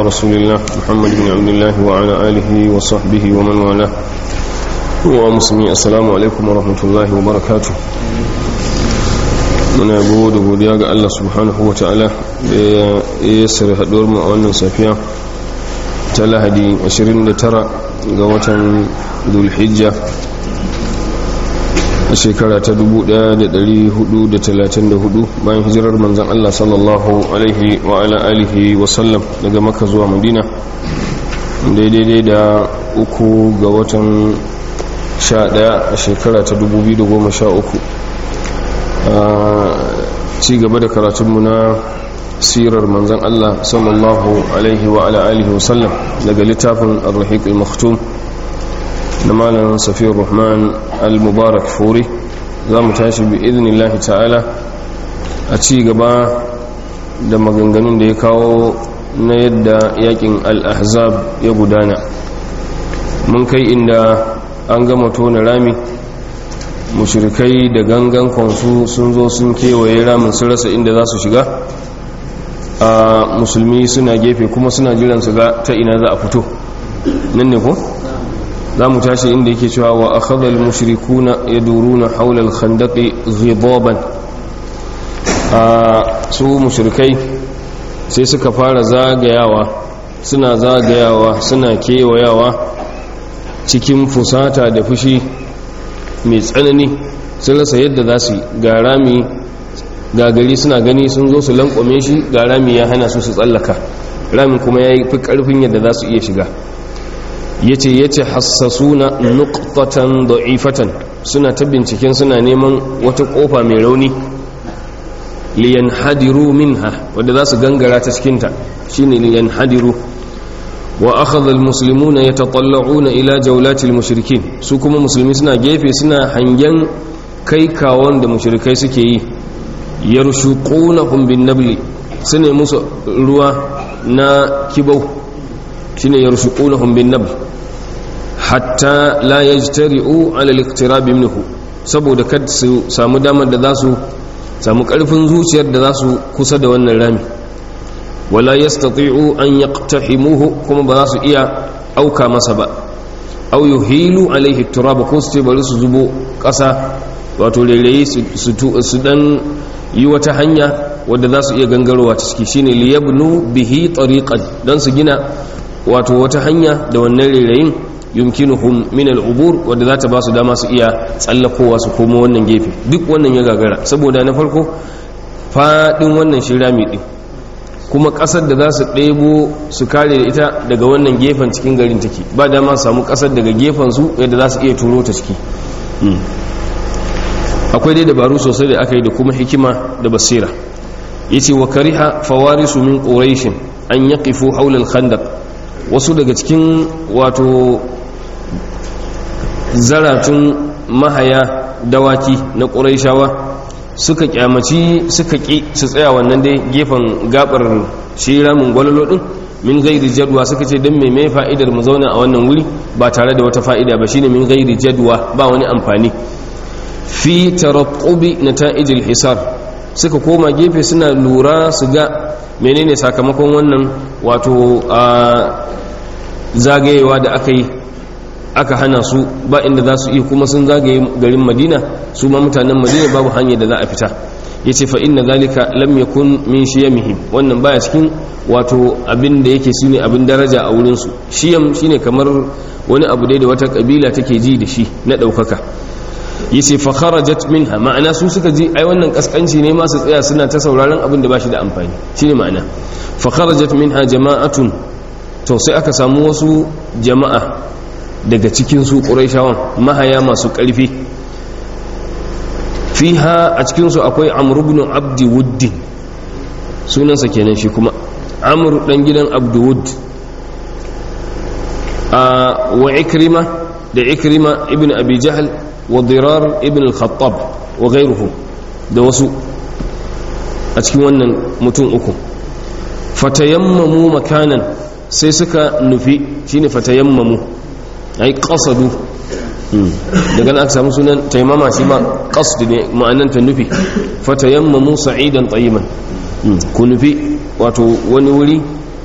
رسول الله محمد بن عبد الله وعلى آله وصحبه ومن والاه ومسلمين السلام عليكم ورحمة الله وبركاته muna yabo da godiya ga Allah subhanahu wa ta'ala da ya yassara haduwar mu a wannan safiya ta lahadi 29 ga watan dulhijja a shekara ta 1434 bayan hijirar manzan Allah sallallahu alaihi wa ala alihi wa sallam daga maka zuwa madina daidai da uku ga watan 11 a shekara ta 2013 a ci gaba da karatunmu na sirar manzan Allah sallallahu alaihi wa ala alihi wa sallam daga littafin al-rahiq al-maktum na malam safiyar rahman al-mubarak furi za mu tashi bi iznillahi ta'ala a ci gaba da maganganun da ya kawo na yadda yakin al-ahzab ya gudana mun kai inda an gama tona rami mushrikai da gangan kwansu sun zo sun kewaye ramin su rasa inda za su shiga a musulmi suna gefe kuma suna jiran su ga ta ina za a fito nan ne ko za mu tashi inda yake cewa wa akhadha al-mushrikuna yaduruna hawla al-khandaqi ghidaban a su mushrikai sai suka fara zagayawa suna zagayawa suna kewayawa cikin fusata da fushi mai tsanani sun rasa yadda za su ga rami gagari suna gani sun zo su lankwame shi ga rami ya hana su su tsallaka ramin kuma ya yi fi karfin yadda za su iya shiga ya ce ya ce hassasuna nuktatan da'ifatan suna ta binciken suna neman wata kofa mai rauni liyan hadiru minha wadda za su gangara ta cikinta shine liyan hadiru wa akhadha almuslimuna yatatalla'una ila jawlati almushrikin su kuma musulmi suna gefe suna hangen kai kawon da mushrikai suke yi yarshuqunahum bin nabli sune musu ruwa na kibau shine yarshuqunahum bin nabl hatta la yajtari'u ala al-iqtirab minhu saboda kad su samu damar da za su samu karfin zuciyar da za su kusa da wannan rami wala yastati'u an yaqtahimuhu kuma ba za su iya auka masa ba aw yuhilu alaihi turab ko su bari su zubo kasa wato rairayi su dan yi wata hanya wadda za su iya gangarowa ta ciki shine liyabnu bihi tariqan dan su gina wato wata hanya da wannan rairayin yumkinuhum min al-ubur wadda za ta ba su dama su iya tsallakowa su komo wannan gefe duk wannan ya gagara saboda na farko fadin wannan shirami din kuma kasar da za su ɗebo su kare da ita daga wannan gefen cikin garin take ba dama samu kasar daga gefen su yadda za su iya turo ta ciki akwai dai dabaru sosai da aka yi da kuma hikima da basira yace wa kariha fawarisu min quraish an yaqifu hawla al-khandaq wasu daga cikin wato zaratun mahaya dawaki na quraishawa suka kyamaci suka ki su tsaya wannan dai gefen gabar shi ramin gwalolo din min gairi jadwa suka ce don mai fa'idar mu zauna a wannan wuri ba tare da wata fa'ida ba shine min gairi jadwa ba wani amfani fi tarattubi nata'ijil hisar suka koma gefe suna lura su ga menene sakamakon wannan wato a zagayewa da aka yi aka hana su ba inda za su iya kuma sun zagaye garin madina su ma mutanen madina babu hanyar da za a fita ya ce fa'in na zalika lam yakun min shiyamihim wannan baya cikin wato abin da yake su ne abin daraja a wurinsu shiyam shine kamar wani abu dai da wata kabila take ji da shi na ɗaukaka yace fa kharajat minha ma'ana su suka ji ai wannan kaskanci ne ma su tsaya suna ta sauraron abin da bashi da amfani shine ma'ana fa kharajat minha jama'atun to sai aka samu wasu jama'a daga cikin su quraishawan mahaya masu karfi fiha a cikin su akwai amr ibn abd wudd sunansa kenan shi kuma amr dan gidan abd wudd wa ikrima da ikrima ibn abi jahl وضرار ابن الخطاب وغيرهم da wasu a cikin wannan mutum uku fatayammamu makanan sai suka nufi shine fatayammamu ai qasadu daga nan aka samu sunan taimama shi ma qasd ne ma'anan ta nufi fatayammamu sa'idan tayyiban ku nufi wato wani wuri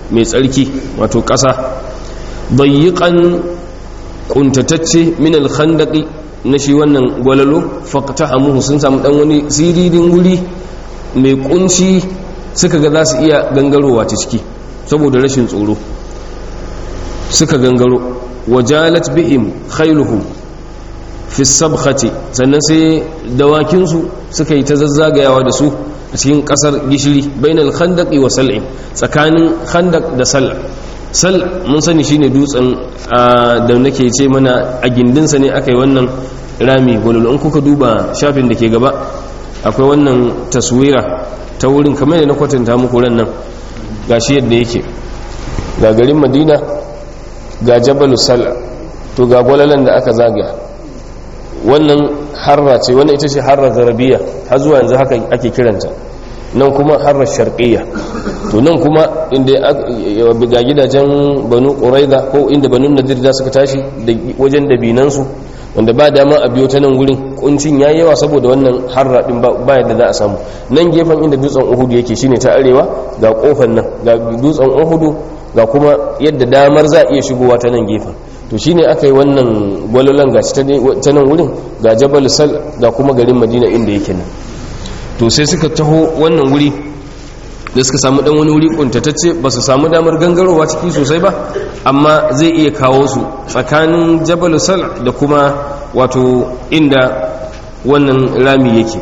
mai tsarki wato ƙasa bayyiƙan ƙuntatacce min alkhandaqi na shi wannan gwalalo faqtahamuhu sun samu dan wani siririn wuri mai kunci suka ga za su iya gangarowa ta ciki saboda rashin tsoro suka gangaro wajalat bihim khailuhum fi sabkhati sannan sai dawakinsu suka yi ta zazzagayawa da su a cikin kasar gishiri bainal khandaqi wa sal'i tsakanin khandaq da sal sal mun sani shine dutsen da nake ce mana a gindinsa ne aka yi wannan rami gwalolo in kuka duba shafin da ke gaba akwai wannan taswira ta wurin kamar da na kwatanta muku ran nan gashi yadda yake ga garin madina ga jabalu sal to ga gwalalan da aka zagaya wannan harra ce wannan ita ce harra zarabiya har zuwa yanzu haka ake kiranta nan kuma harra sharqiyya to nan kuma inda ga gidajen banu quraiza ko inda banu nadir da suka tashi da wajen dabinansu wanda ba dama a biyo ta nan gurin kuncin yayi yawa saboda wannan harra din ba yadda za a samu nan gefen inda dutsen uhudu yake shine ta arewa ga kofar nan ga dutsen uhudu ga kuma yadda damar za a iya shigowa ta nan gefen to shine aka yi wannan gwalolan gashi ta nan wurin ga jabal sal ga kuma garin madina inda yake nan to sai suka taho wannan wuri da suka samu dan wani wuri kuntatacce ba su samu damar gangarowa ciki sosai ba amma zai iya kawo su tsakanin jabal sal da kuma wato inda wannan rami yake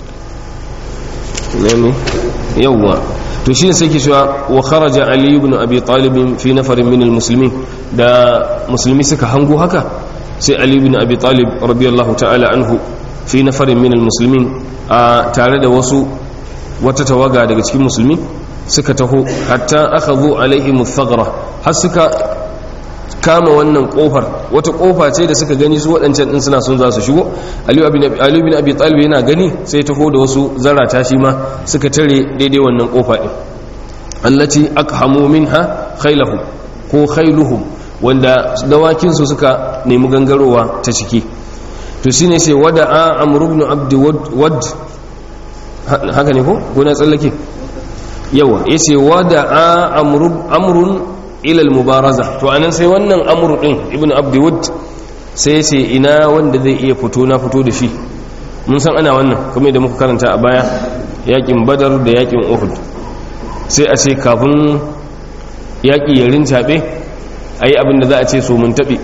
yawwa to shi ne sai ke cewa wa kharaja ali ibn abi talib fi nafarin min almuslimin da musulmi suka hango haka sai ali ibn abi talib radiyallahu ta'ala anhu fi nafarin min almuslimin a tare da wasu wata tawaga daga cikin musulmi suka taho hatta akhadhu alaihim thaghra har suka kama wannan kofar wata kofa ce da suka gani su waɗancan ɗin suna son za su shigo aliyu bin abi talib yana gani sai taho da wasu zarata shi ma suka tare daidai wannan kofa ɗin allati akhamu minha khailahu ko khailuhum wanda dawakinsu suka nemi gangarowa ta ciki to shine sai wada'a amr ibn abd wad haka ne ko ko na tsallake yawa yace wada'a amrun ilal mubaraza to anan sai wannan amru din ibnu abdiwud sai ya ce ina wanda zai iya fito na fito da shi mun san ana wannan kuma da muka karanta a baya yakin badar da yakin uhud sai a ce kafin yaki ya rincaɓe a yi abin da za a ce so mun taɓe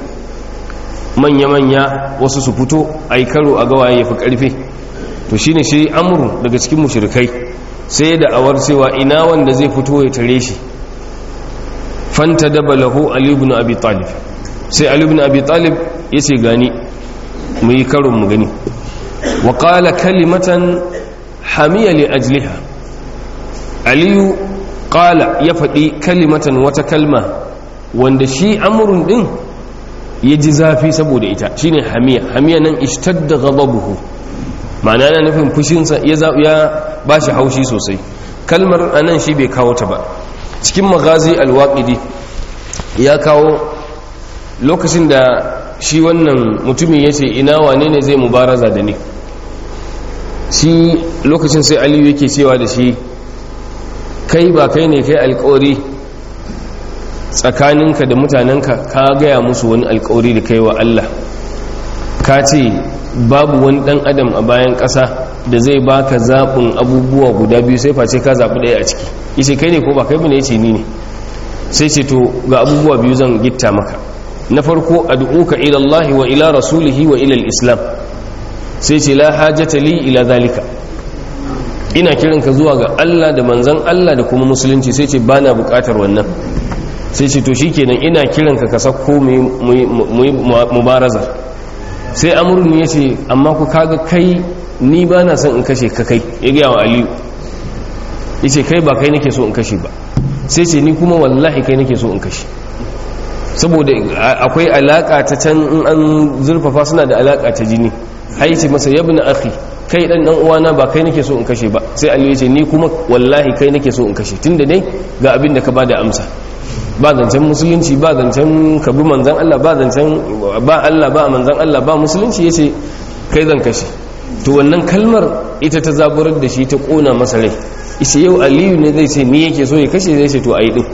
manya-manya wasu su fito a yi karo a gawaye ya fi ƙarfe to shine shi amru daga cikin mushrikai sai da awar cewa ina wanda zai fito ya tare shi fanta daba lahu ali ibn abi talib sai ali ibn abi talib yace gani mu yi karon mu gani wa qala kalimatan hamiya li ajliha aliyu qala ya faɗi kalimatan wata kalma wanda shi amrun din ya ji zafi saboda ita shine hamiya hamiya nan ishtadda ghadabuhu ma'ana yana nufin fushinsa ya ba shi haushi sosai kalmar anan shi bai kawo ta ba cikin magazi alwaƙidi ya kawo lokacin da shi wannan mutumin ya ce ina wane ne zai mubaraza da ni shi lokacin sai aliyu yake cewa da shi kai ba kai ne kai alkawari tsakaninka da mutanenka ka gaya musu wani alkawari da kai wa Allah ka ce babu wani dan adam a bayan ƙasa da zai baka zaɓin abubuwa guda biyu sai face ka zaɓi ɗaya a ciki yace kai ne ko ba kai bane yace ni ne sai ce to ga abubuwa biyu zan gitta maka na farko ad'uka ila Allah wa ila rasulihi wa ila al-islam sai ce la hajata li ila zalika ina kiranka zuwa ga Allah da manzon Allah da kuma musulunci sai ce bana bukatar wannan sai ce to shikenan ina kiranka ka sako mu mubaraza sai amrun ya ce amma ku kaga kai ni ba na son in kashe ka kai ya gaya wa aliyu ya ce kai ba kai nake so in kashe ba sai ce ni kuma wallahi kai nake so in kashe saboda akwai alaka ta can in an zurfafa suna da alaka ta jini haice masa yabna akhi kai dan dan uwana ba kai nake so in kashe ba sai aliyu ya ce ni kuma wallahi kai nake so in kashe tunda dai ga abin da ka bada amsa ba zancen musulunci ba zancen kabi manzan Allah ba zancen ba Allah ba manzan Allah ba musulunci yace kai zan kashe to wannan kalmar ita ta zaburar da shi ta kona masa rai ishe yau aliyu ne zai ce ni yake so ya kashe zai ce to ayi din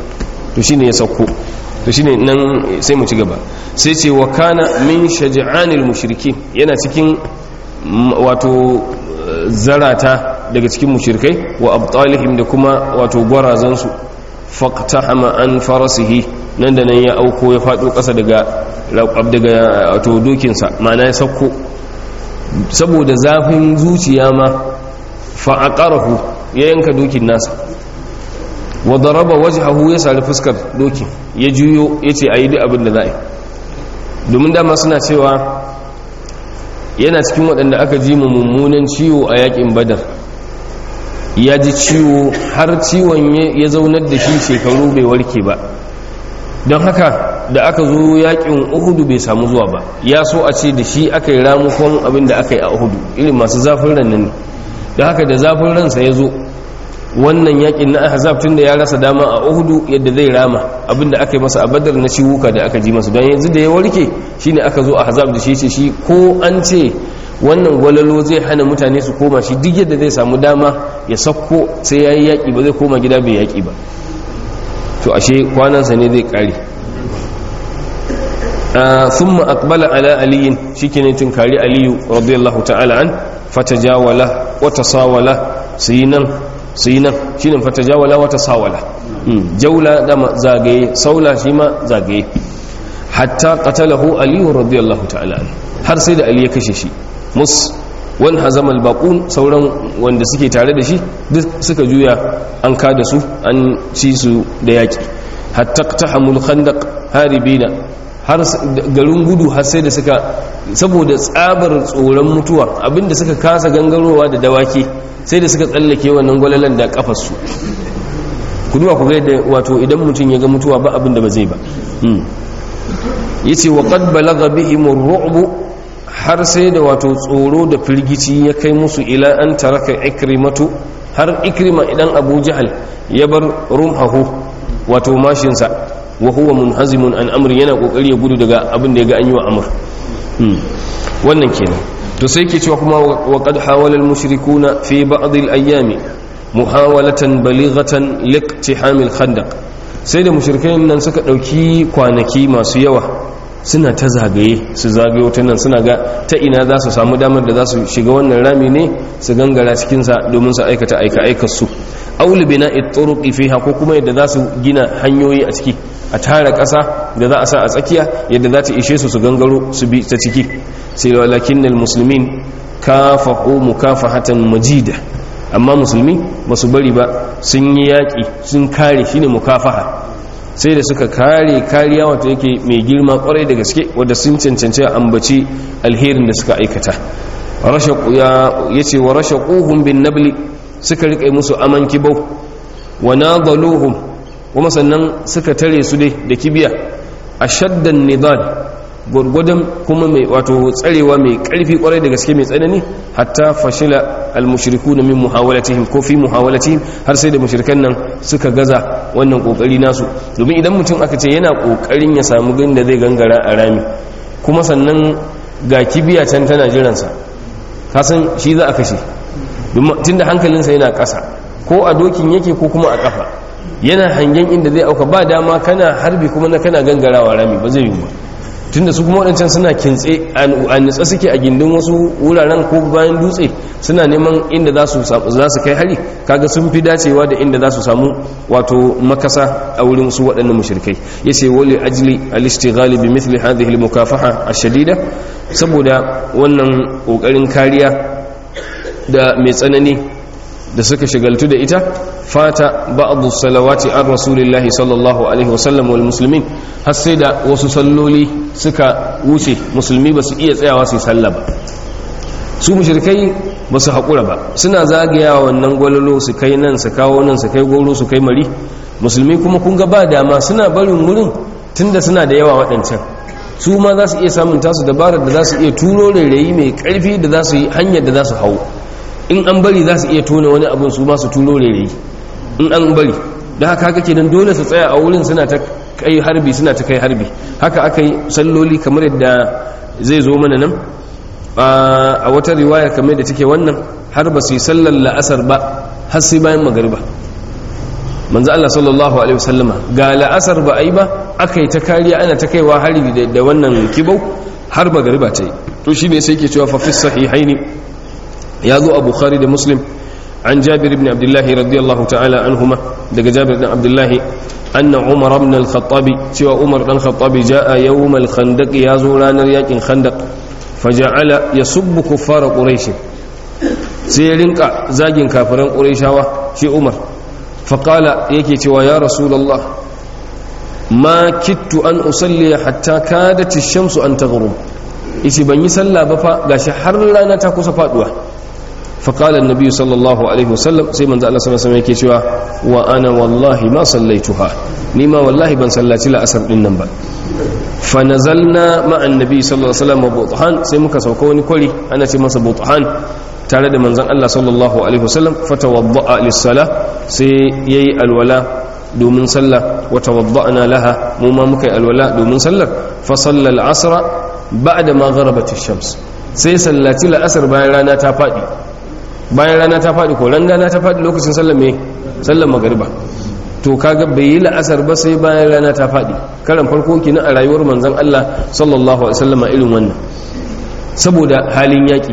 to shine ya sauko to shine nan sai mu ci gaba sai ce wa kana min shaja'anil mushrikin yana cikin wato zarata daga cikin mushrikai wa abtalihim da kuma wato gwarazansu faqtahama an farasihi nan da nan ya auko ya fado kasa daga daga wato dokinsa ma'ana ya sauko saboda zafin zuciya ma fa'aqarahu ya yanka dokin nasa wa daraba wajhahu ya sari fuskar dokin ya juyo yace ayi duk abin da za a yi domin dama suna cewa yana cikin waɗanda aka ji mummunan ciwo a yakin badar ya ji ciwo har ciwon ya zaunar da shi shekaru bai warke ba don haka da aka zo yakin uhudu bai samu zuwa ba ya so a ce da shi aka yi ramukon abin da aka yi a uhudu irin masu zafin ran nan da haka da zafin ransa ya zo wannan yakin na ahzab tun da ya rasa dama a uhudu yadda zai rama abinda aka yi masa a badar na ciwuka da aka ji masa don yanzu da ya warke shine aka zo ahzab da shi ce shi ko an ce wannan gwalalo zai hana mutane su koma shi duk yadda zai samu dama ya sakko sai ya yi yaƙi ba zai koma gida bai yaƙi ba to ashe kwanansa ne zai ƙare sun ma'akbala ala aliyin shi ke ne tunkari aliyu radiyallahu ta'ala an fatajawala wata sawala su yi nan su yi nan shi ne fatajawala wata sawala jaula dama zagaye saula shi ma zagaye hatta qatalahu aliyu radiyallahu ta'ala an har sai da ali ya kashe shi mus wani hazamal baƙun sauran wanda suke tare da shi duk suka juya an kada su an ci su da yaƙi hatta ta hamul khandaq haribina har garin gudu har sai da suka saboda tsabar tsoron mutuwa abinda suka kasa gangarowa da dawaki sai da suka tsallake wannan gwalalan da kafarsu ku duba ku ga yadda wato idan mutum ya ga mutuwa ba abin da ba zai ba yace wa qad balagha bihim ar-ru'b har sai da wato tsoro da firgici ya kai musu ila an taraka ikrimatu har ikrima idan abu jahal ya bar rumhahu wato mashinsa wa huwa munhazimun an amri yana kokari ya gudu daga abin da ya ga an yi wa amr wannan kenan to sai ke cewa kuma wa qad hawala al mushrikuna fi ba'd al ayami muhawalatan balighatan liqtiham al khandaq sai da mushrikai nan suka dauki kwanaki masu yawa suna ta zagaye su zagaye wata nan suna ga ta ina za su samu damar da za su shiga wannan rami ne su gangara cikinsa domin su aikata aika aikarsu auli bina itturuqi fiha ko kuma yadda za su gina hanyoyi a ciki a tara ƙasa da za a sa a tsakiya yadda za ta ishe su su gangaro su bi ta ciki sai walakinnal muslimin kafahu mukafahatan majida amma musulmi ba su bari ba sun yi yaƙi sun kare shine mukafaha sai da suka kare kariya wato yake mai girma kwarai da gaske wadda sun cancanci ambaci alherin da suka aikata ya ce wa rashe ƙuhun bin nabli suka riƙe musu aman kibau wa nadaluhum kuma sannan suka tare su dai da kibiya a shaddan nidal gwargwadon kuma mai wato tsarewa mai ƙarfi kwarai da gaske mai tsanani hatta fashila almushriku na min muhawalatihim ko fi muhawalatihim har sai da mushrikan nan suka gaza wannan kokari nasu domin idan mutum aka ce yana kokarin ya samu gani da zai gangara a rami kuma sannan ga kibiya can tana jiransa kasan shi za a kashe tunda hankalinsa yana ƙasa ko a dokin yake ko kuma a ƙafa yana hangen inda zai auka ba dama kana harbi kuma na kana gangarawa rami ba zai yi ba tunda su kuma waɗancan suna kintse a nutsa suke a gindin wasu wuraren ko bayan dutse suna neman inda za su kai hari kaga sun fi dacewa da inda za su samu wato makasa a wurin su waɗannan mushrikai yace wali ajli al-istighali bi mithli hadhihi al-mukafaha ash-shadida saboda wannan kokarin kariya da mai tsanani da suka shigaltu da ita fata ba'adu salawati an rasulillahi sallallahu alaihi wasallam wal muslimin har sai da wasu salloli suka wuce musulmi ba su iya tsayawa su salla ba su mushrikai ba su haƙura ba suna zagayawa wannan gwalolo su kai nan su kawo nan su kai goro su kai mari musulmi kuma kun ga ba dama suna barin wurin tunda suna da yawa waɗancan su ma za su iya samun tasu dabarar da za su iya turo rairayi mai ƙarfi da za su yi hanyar da za su hau in an bari za su iya tona wani abin su masu tulo rere in an bari da haka haka kenan dole su tsaya a wurin suna ta kai harbi suna ta kai harbi haka aka yi salloli kamar yadda zai zo mana nan a wata riwaya kamar da take wannan har ba su yi sallar la'asar ba har sai bayan magariba manzo Allah sallallahu alaihi wasallama ga la'asar ba a yi ba aka yi ta kariya ana ta kaiwa hari da wannan kibau har magariba ta yi to shi ne sai ke cewa fa fi sahihaini ya zo a bukhari da muslim an jabir ibn abdullah radiyallahu ta'ala anhuma daga jabir ibn abdullah anna umar ibn al-khattab cewa umar dan khattab jaa yawm al-khandaq ya zo ranar yakin khandaq faja'ala yasubbu kuffar quraish sai ya rinka zagin kafiran qurayshawa shi umar faqala yake cewa ya rasulullah ma kittu an usalli hatta kadat ash-shamsu an taghrub yace ban yi sallah ba fa gashi har rana ta kusa faduwa فقال النبي صلى الله عليه وسلم سي من الله صلى الله عليه وسلم yake cewa wa ana wallahi ma sallaituha ni ma wallahi ban sallaci la asar din nan ba fa nazalna ma annabi sallallahu alaihi wasallam buthan sai muka sauka wani kwari ana ce masa buthan tare da manzon Allah sallallahu alaihi wasallam fatawadda'a lis-salah sai yayi alwala domin sallah wa tawadda'na laha mu ma muka yi alwala domin sallar fa sallal asra ba'da ma gharabat ash-shams sai sallaci la-asar bayan rana ta fadi bayan rana ta faɗi ko ran rana ta faɗi lokacin sallar mai sallar magariba to kaga bai yi la'asar ba sai bayan rana ta faɗi karan farko kenan a rayuwar manzon Allah sallallahu alaihi wasallam irin wannan saboda halin yaƙi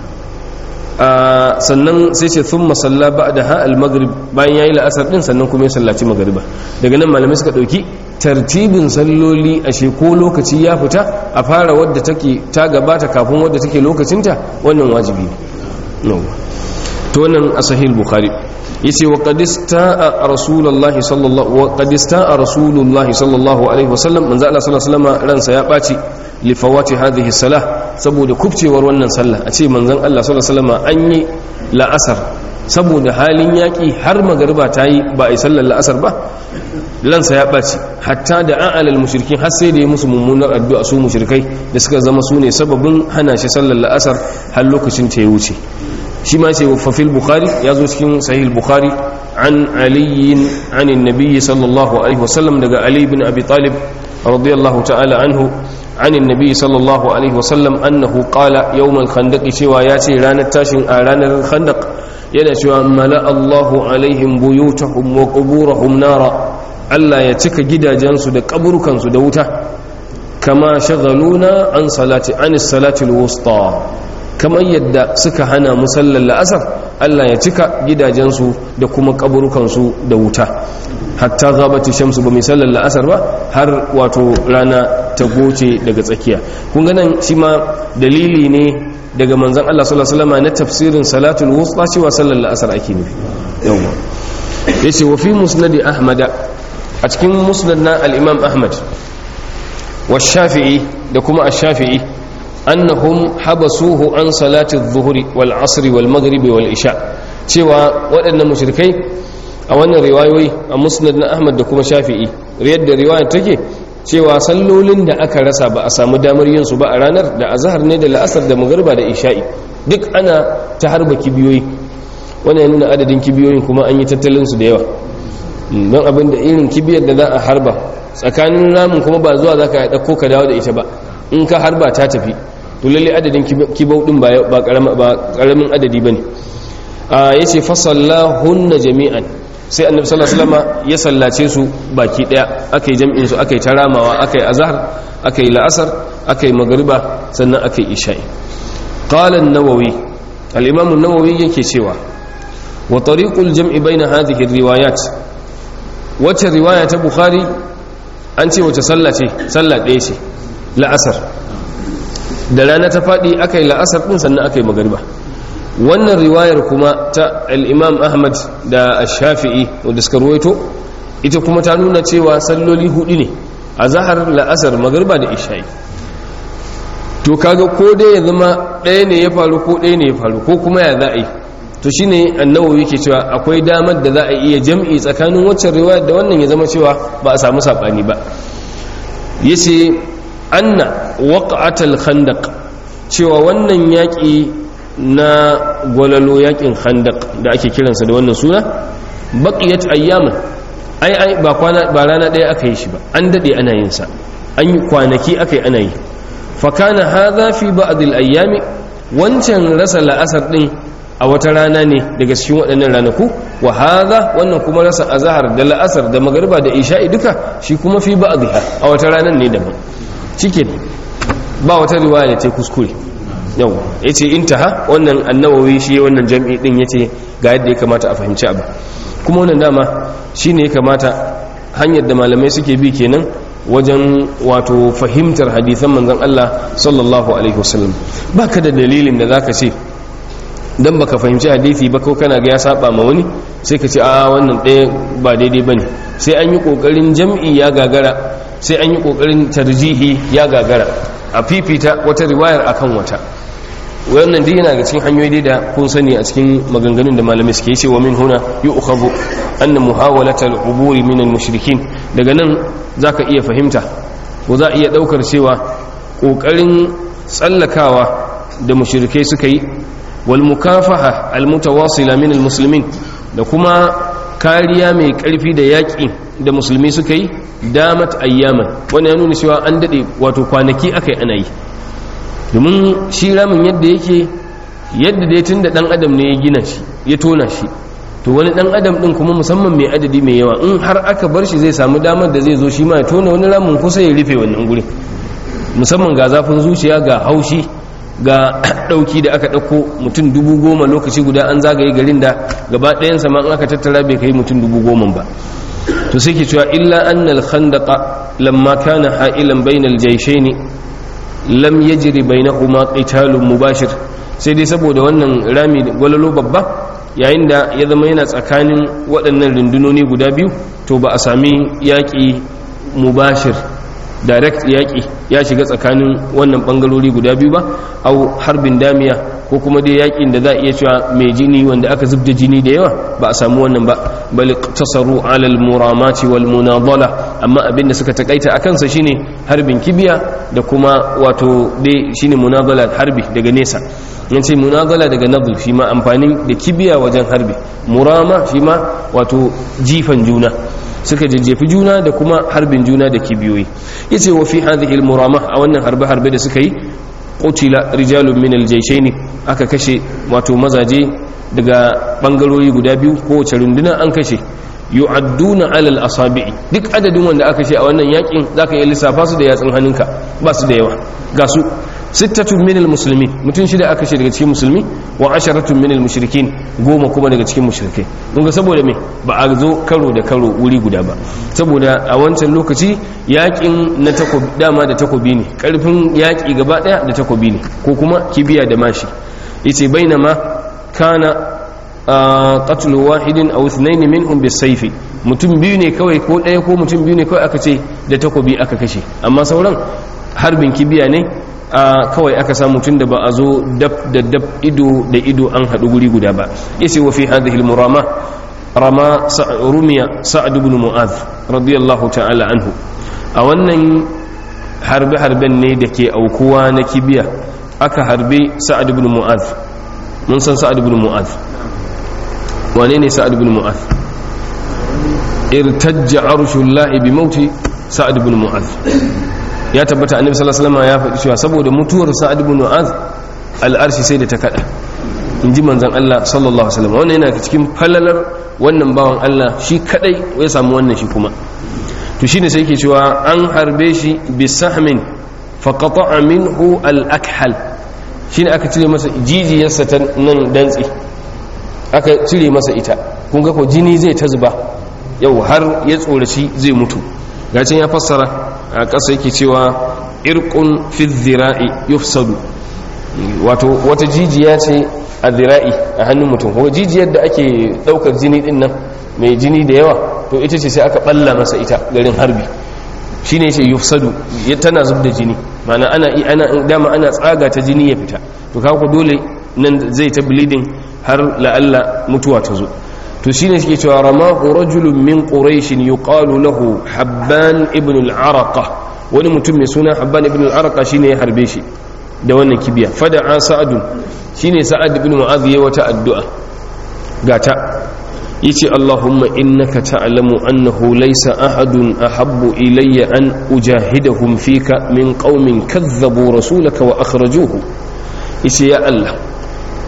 sannan sai ce thumma salla ba'da ha al-maghrib bayan yayi la'asar din sannan kuma ya sallaci magariba daga nan malamai suka dauki tartibin salloli a ko lokaci ya fita a fara wadda take ta gabata kafin wadda take lokacinta wannan wajibi ne to wannan a sahih bukhari yace wa qad istaa rasulullah sallallahu wa qad istaa rasulullah sallallahu alaihi wasallam manzo Allah sallallahu alaihi wasallam ransa ya baci li fawati hadhihi salah saboda kubcewar wannan sallah a ce manzon Allah sallallahu alaihi wasallam an yi la'asar saboda halin yaki har magariba ta yi ba a yi sallar la'asar ba lansa ya ɓaci hatta da an alal mushrikin har sai da ya musu mummunar addu'a su mushrikai da suka zama su ne sababin hana shi sallar la'asar har lokacin ta ya wuce shi ma ce fafil bukhari ya zo cikin sahih bukhari an aliyin anin nabiyyi sallallahu alaihi wasallam daga ali bin abi talib radiyallahu ta'ala anhu anin nabiyyi sallallahu alaihi wasallam annahu qala yawmal khandaq cewa ya ce ranar tashin a ranar khandaq yana cewa mala Allahu alaihim buyutahum wa quburahum nara Allah ya cika gidajensu da kaburukansu da wuta kama shagaluna an salati anis salati alwusta kamar yadda suka hana musallar la'asar Allah ya cika gidajensu da kuma kaburukansu da wuta hatta gabati shamsu ba misallar la'asar ba har wato rana ta goce daga tsakiya kun ganin shi ma dalili ne daga manzon Allah sallallahu alaihi wasallam na tafsirin salatul wusta cewa sallar la'asar ake nufi yawa yace wa fi musnad ahmada a cikin musnad na al-imam ahmad wa shafi'i da kuma ash-shafi'i annahum habasuhu an salati adh-dhuhri wal 'asri wal maghribi wal isha cewa waɗannan mushrikai a wannan riwayoyi a musnad na ahmad da kuma shafi'i yadda riwaya take cewa sallolin da aka rasa ba a samu damar yin su ba a ranar da azhar ne da la'asar da magriba da isha'i duk ana ta harba kibiyoyi wannan ya nuna adadin kibiyoyin kuma an yi tattalin su da yawa don abin da irin kibiyar da za a harba tsakanin ramin kuma ba zuwa za ka ɗauko ka dawo da ita ba in ka harba ta tafi to lalle adadin kibau din ba ƙaramin adadi ba ne ya ce fasalla hunna jami'an sai annabi sallallahu alaihi wasallam ya sallace su baki daya akai jam'in su akai taramawa akai azhar akai la'asar akai magriba sannan akai isha'i qala an-nawawi al-imam an-nawawi yake cewa wa tariqul jam'i baina hadhihi riwayat wacce riwaya ta bukhari an ce wace sallah ce sallah ɗaya ce la'asar da rana ta faɗi akai la'asar din sannan akai magriba wannan riwayar kuma ta al'imam ahmad da shafi'i wadda suka ruwaito ita kuma ta nuna cewa salloli hudu ne a zahar la'asar magarba da isha'i to kaga ko dai ya zama ɗaya ne ya faru ko ɗaya ne ya faru ko kuma ya za a yi to shine annawawi yake cewa akwai damar da za a iya jam'i tsakanin waccan riwayar da wannan ya zama cewa ba a samu saɓani ba yace anna waqa'atal khandaq cewa wannan yaƙi na gwalalo yakin khandak da ake kiransa da wannan suna baqiyat ayyaman ai ai ba kwana ba rana daya aka yi shi ba an dade ana yin sa an yi kwanaki aka yi ana yi fa kana hadha fi ba'd al ayyami wancan rasa la'asar din a wata rana ne daga cikin waɗannan ranaku wa hadha wannan kuma rasa azhar da la'asar da magariba da isha'i duka shi kuma fi ba'dha a wata ranan ne daban shike ba wata riwaya da ta kuskure yau yace intaha wannan annawawi shi wannan jam'i din yace ga yadda ya kamata a fahimci abu kuma wannan dama shine ya kamata hanyar da malamai suke bi kenan wajen wato fahimtar hadisan manzon Allah sallallahu alaihi wasallam baka da dalilin da zaka ce dan baka fahimci hadisi ba ko kana ga ya saba ma wani sai ka ce a wannan ɗaya ba daidai bane sai an yi kokarin jam'i ya gagara sai an yi kokarin tarjihi ya gagara a fifita wata riwayar akan wata wannan duk yana ga cikin hanyoyi da kun sani a cikin maganganun da malamai suke ce wa min huna yu'khadhu anna muhawalata al-ubur min al-mushrikin daga nan zaka iya fahimta ko za iya daukar cewa kokarin tsallakawa da mushrikai suka yi wal mukafaha al-mutawasila min al-muslimin da kuma kariya mai karfi da yaƙi da musulmi suka yi damat ayyaman wani ya nuna cewa an dade wato kwanaki akai ana yi domin shi ramin yadda yake yadda dai tun da dan adam ne ya gina shi ya tona shi to wani dan adam din kuma musamman mai adadi mai yawa in har aka bar shi zai samu damar da zai zo shi ma ya tona wani ramin kusa ya rufe wannan gurin musamman ga zafin zuciya ga haushi ga dauki da aka dauko mutum dubu goma lokaci guda an zagaye garin da gaba ɗayansa ma aka tattara bai kai mutum dubu goma ba to sai ke cewa illa annal khandaqa lamma kana ha'ilan bainal jayshaini lam yajri bainahuma qitalun mubashir sai dai saboda wannan rami gwalalo babba yayin da ya zama yana tsakanin waɗannan rundunoni guda biyu to ba a sami yaƙi mubashir direct yaƙi ya shiga tsakanin wannan ɓangarori guda biyu ba au harbin damiya ko kuma dai yaƙin da za a iya cewa mai jini wanda aka zubda jini da yawa ba a samu wannan ba bal tasaru alal muramati wal munadala amma abin da suka takaita akan sa shine harbin kibiya da kuma wato dai shine munadala harbi daga nesa yace munadala daga nadl shi ma amfani da kibiya wajen harbi murama shi ma wato jifan juna suka jajjefi juna da kuma harbin juna da kibiyoyi yace wa fi hadhihi al murama a wannan harbe harbe da suka yi qutila rijalun min al jayshaini aka kashe wato mazaje daga bangarori guda biyu kowace runduna an kashe yu'adduna alal asabi'i duk adadin wanda aka ce a wannan yakin zaka iya lissafa su da yatsun hannunka ba su da yawa ga su sittatun minal muslimin mutum shida aka ce daga cikin musulmi wa asharatun minal mushrikin goma kuma daga cikin mushrikai kun ga saboda me ba a zo karo da karo wuri guda ba saboda a wancan lokaci yakin na takobi dama da takobi ne karfin yaki gaba daya da takobi ne ko kuma kibiya da mashi yace bainama kana qatlu wahidin aw ithnain minhum bisayfi mutum biyu ne kawai ko daya ko mutum biyu ne kawai aka ce da takobi aka kashe amma sauran harbin kibiya ne a kawai aka samu tun da ba a zo dab da dab ido da ido an haɗu guri guda ba yace wa fi hadhihi al-murama rama rumiya sa'ad ibn mu'adh radiyallahu ta'ala anhu a wannan harbe harben ne da ke aukuwa na kibiya aka harbe sa'ad ibn mu'adh mun san sa'ad ibn mu'adh wane ne sa'ad ibn mu'adh irtajja arshullahi bi mauti sa'ad ibn mu'adh ya tabbata annabi sallallahu alaihi wasallam ya faɗi cewa saboda mutuwar sa'ad ibn mu'az al'arshi sai da ta kada inji manzon Allah sallallahu alaihi wasallam wannan yana cikin falalar wannan bawan Allah shi kadai ya samu wannan shi kuma to shine sai yake cewa an harbe shi bi sahmin fa qata'a minhu al-akhal shine aka cire masa jijiyarsa ta nan dantsi aka cire masa ita kun ga ko jini zai ta zuba yau har ya tsoraci zai mutu gacin ya fassara a ƙasa yake cewa irkun fi zira'i yufsadu wato wata jijiya ce a zira'i a hannun mutum kuma jijiyar da ake ɗaukar jini ɗin nan mai jini da yawa to ita ce sai aka ɓalla masa ita garin harbi shi ne ce yufsadu tana zub da jini mana ana ana dama ana tsaga ta jini ya fita to kawo dole nan zai ta bleeding har la'alla mutuwa ta zo to shine suke cewa ramahu rajulun min quraish yuqalu lahu habban ibn al-araqa wani mutum mai suna habban ibn al-araqa shine ya harbe shi da wannan kibiya fada'a sa'adun shine sa'ad ibn mu'adh yayi wata addu'a gata yace allahumma innaka ta'lamu annahu laysa ahadun ahabbu ilayya an ujahidahum fika min qaumin kadhabu rasulaka wa akhrajuhu yace ya allah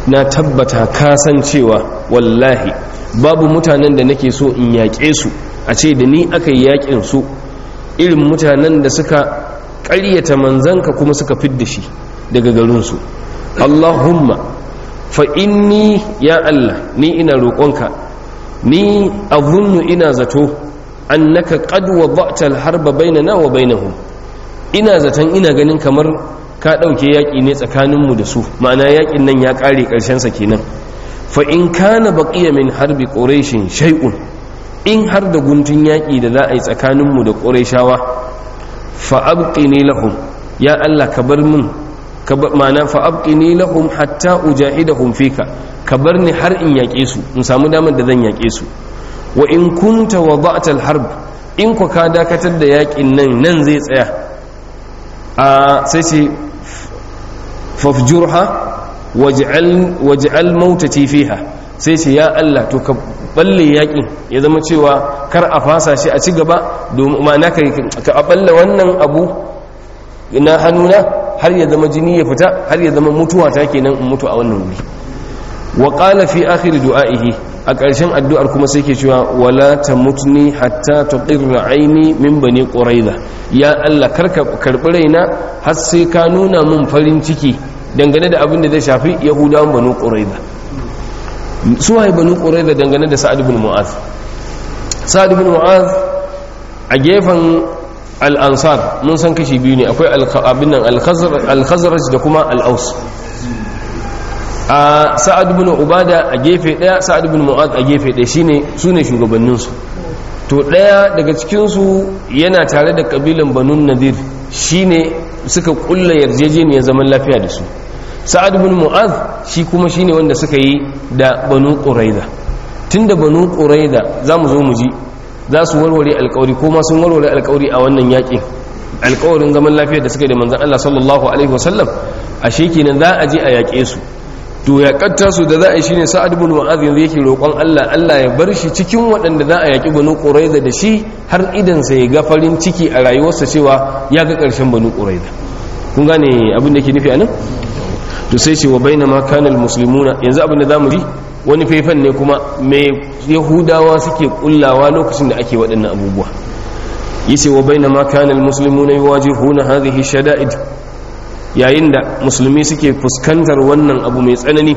na tabbata kasancewa wallahi babu mutanen da nake so in yaƙe su a ce da ni aka yi yaƙin su irin mutanen da suka ƙaryata manzanka kuma suka fidda shi daga garinsu allahumma fa inni ya allah ni ina roƙonka ni azunnu ina zato annaka qad wada'ta al-harba bainana wa bainahum ina zaton ina ganin kamar ka ɗauke yaƙi ne tsakaninmu da su ma'ana yaƙin nan ya ƙare ƙarshensa kenan fa in kana baqiya min harbi quraishin shay'un in har da guntun yaƙi da za a yi tsakaninmu da quraishawa fa abqini lahum ya Allah ka bar min ma'ana fa abqini lahum hatta ujahidahum fika ka bar ni har in yaƙe su in samu damar da zan yaƙe su wa in kunta wada'ta al-harb in ku ka dakatar da yaƙin nan nan zai tsaya a sai ce fafjurha waj'al mautati fiha sai ce ya Allah to ka balle yakin ya zama cewa kar a fasa shi a ci gaba domin ma'ana ka ka balle wannan abu na hannuna har ya zama jini ya fita har ya zama mutuwa ta kenan in mutu a wannan wuri wa qala fi akhir du'aihi a ƙarshen addu'ar kuma sai ke cewa wala tamutni hatta tuqirra aini min bani quraiza ya Allah karka karbi raina har sai ka nuna mun farin ciki dangane da abin da zai shafi yahudawan banu quraiza su waye banu quraiza dangane da sa'ad ibn mu'az sa'ad ibn mu'az a gefen al-ansar mun san kashi biyu ne akwai abin nan al-khazraj da kuma al-aus a sa'ad ibn ubada a gefe daya sa'ad ibn mu'az a gefe daya shine sune shugabannin su to daya daga cikin su yana tare da kabilan banu nadir shine suka kulla yarjejeniyar zaman lafiya da su sa'ad ibn mu'az shi kuma shine wanda suka yi da banu quraiza tunda banu quraiza zamu zo mu ji za su warware alkawari ko ma sun warware alkawari a wannan yakin alkawarin zaman lafiya da suka yi da manzon Allah sallallahu alaihi wasallam ashe kenan za a je a yaƙe su to ya katta su da za a yi shine sa'ad ibn mu'adh yanzu yake roƙon Allah Allah ya bar shi cikin waɗanda za a yaki banu quraiza da shi har idan sa ya ga farin ciki a rayuwarsa cewa ya ga ƙarshen banu quraiza kun gane abin da ke nufi anan to sai ce wa bainama kana almuslimuna yanzu abin da zamu ji wani faifan ne kuma me yahudawa suke kullawa lokacin da ake waɗannan abubuwa yace wa bainama kana almuslimuna yuwajihuna hadhihi shada'id yayin da musulmi suke fuskantar wannan abu mai tsanani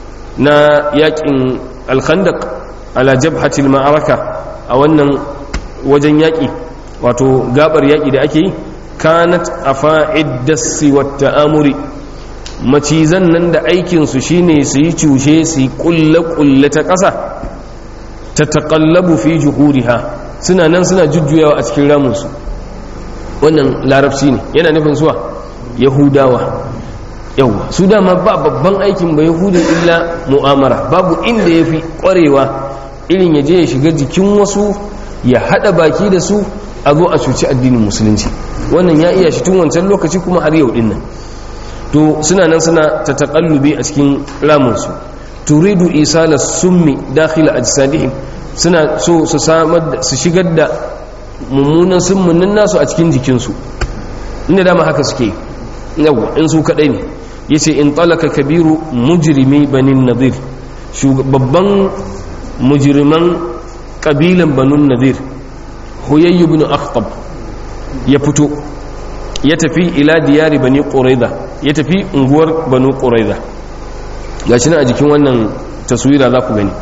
na yakin alkhandaq ala jabhatil ma'araka a wannan wajen yaki wato gabar yaki da ake yi kanat afa'id dasi wat ta'amuri macizan nan da aikin su shine su yi cushe su yi kulle kulle ta ƙasa ta taqallabu fi juhuriha suna nan suna jujjuyawa a cikin ramunsu wannan larabci ne yana nufin suwa yahudawa yawa su dama ba babban aikin ba yahudin illa mu'amara babu inda ya fi ƙwarewa irin ya je ya shiga jikin wasu ya haɗa baki da su a zo a cuci addinin musulunci wannan ya iya shi tun wancan lokaci kuma har yau dinnan to suna nan suna ta taƙallubi a cikin ramunsu turidu isala summi dakhila ajsadihim suna so su samar su shigar da mummunan summunin nasu a cikin jikinsu inda dama haka suke yawa in su kadai ne yace in talaka kabiru mujrimi banin nadir babban mujriman kabilan banun nadir huyayyu ibn akhtab ya fito ya tafi ila diyari bani quraiza ya tafi unguwar banu quraiza gashi nan a jikin wannan taswira za ku gani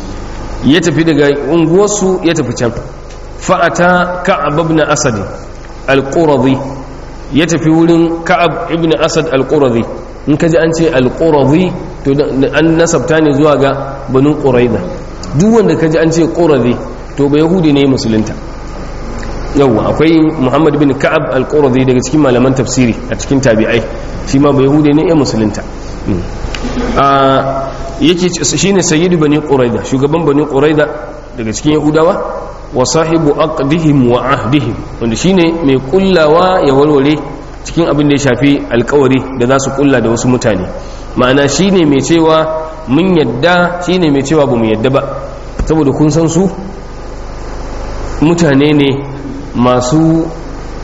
ya tafi daga unguwarsu ya tafi can fa'ata ka'ab ibn asad al-quradi ya tafi wurin ka'ab ibn asad al-quradi in kaji an ce al-quradi to an nasabta ne zuwa ga banu quraiza duk wanda kaji an ce quradi to ba yahudi ne musulunta yawwa akwai muhammad bin ka'ab al-quradi daga cikin malaman tafsiri a cikin tabi'ai shi ma ba yahudi ne ya musulunta yake shine sayyidu bani quraida shugaban bani quraida daga cikin yahudawa wa sahibu aqdihim wa ahdihim wanda shine mai kullawa ya walwale cikin abin da ya shafi alkawari da za su kulla da wasu mutane ma'ana shine mai cewa mun yadda shine mai cewa ba mu yadda ba saboda kun san su mutane ne masu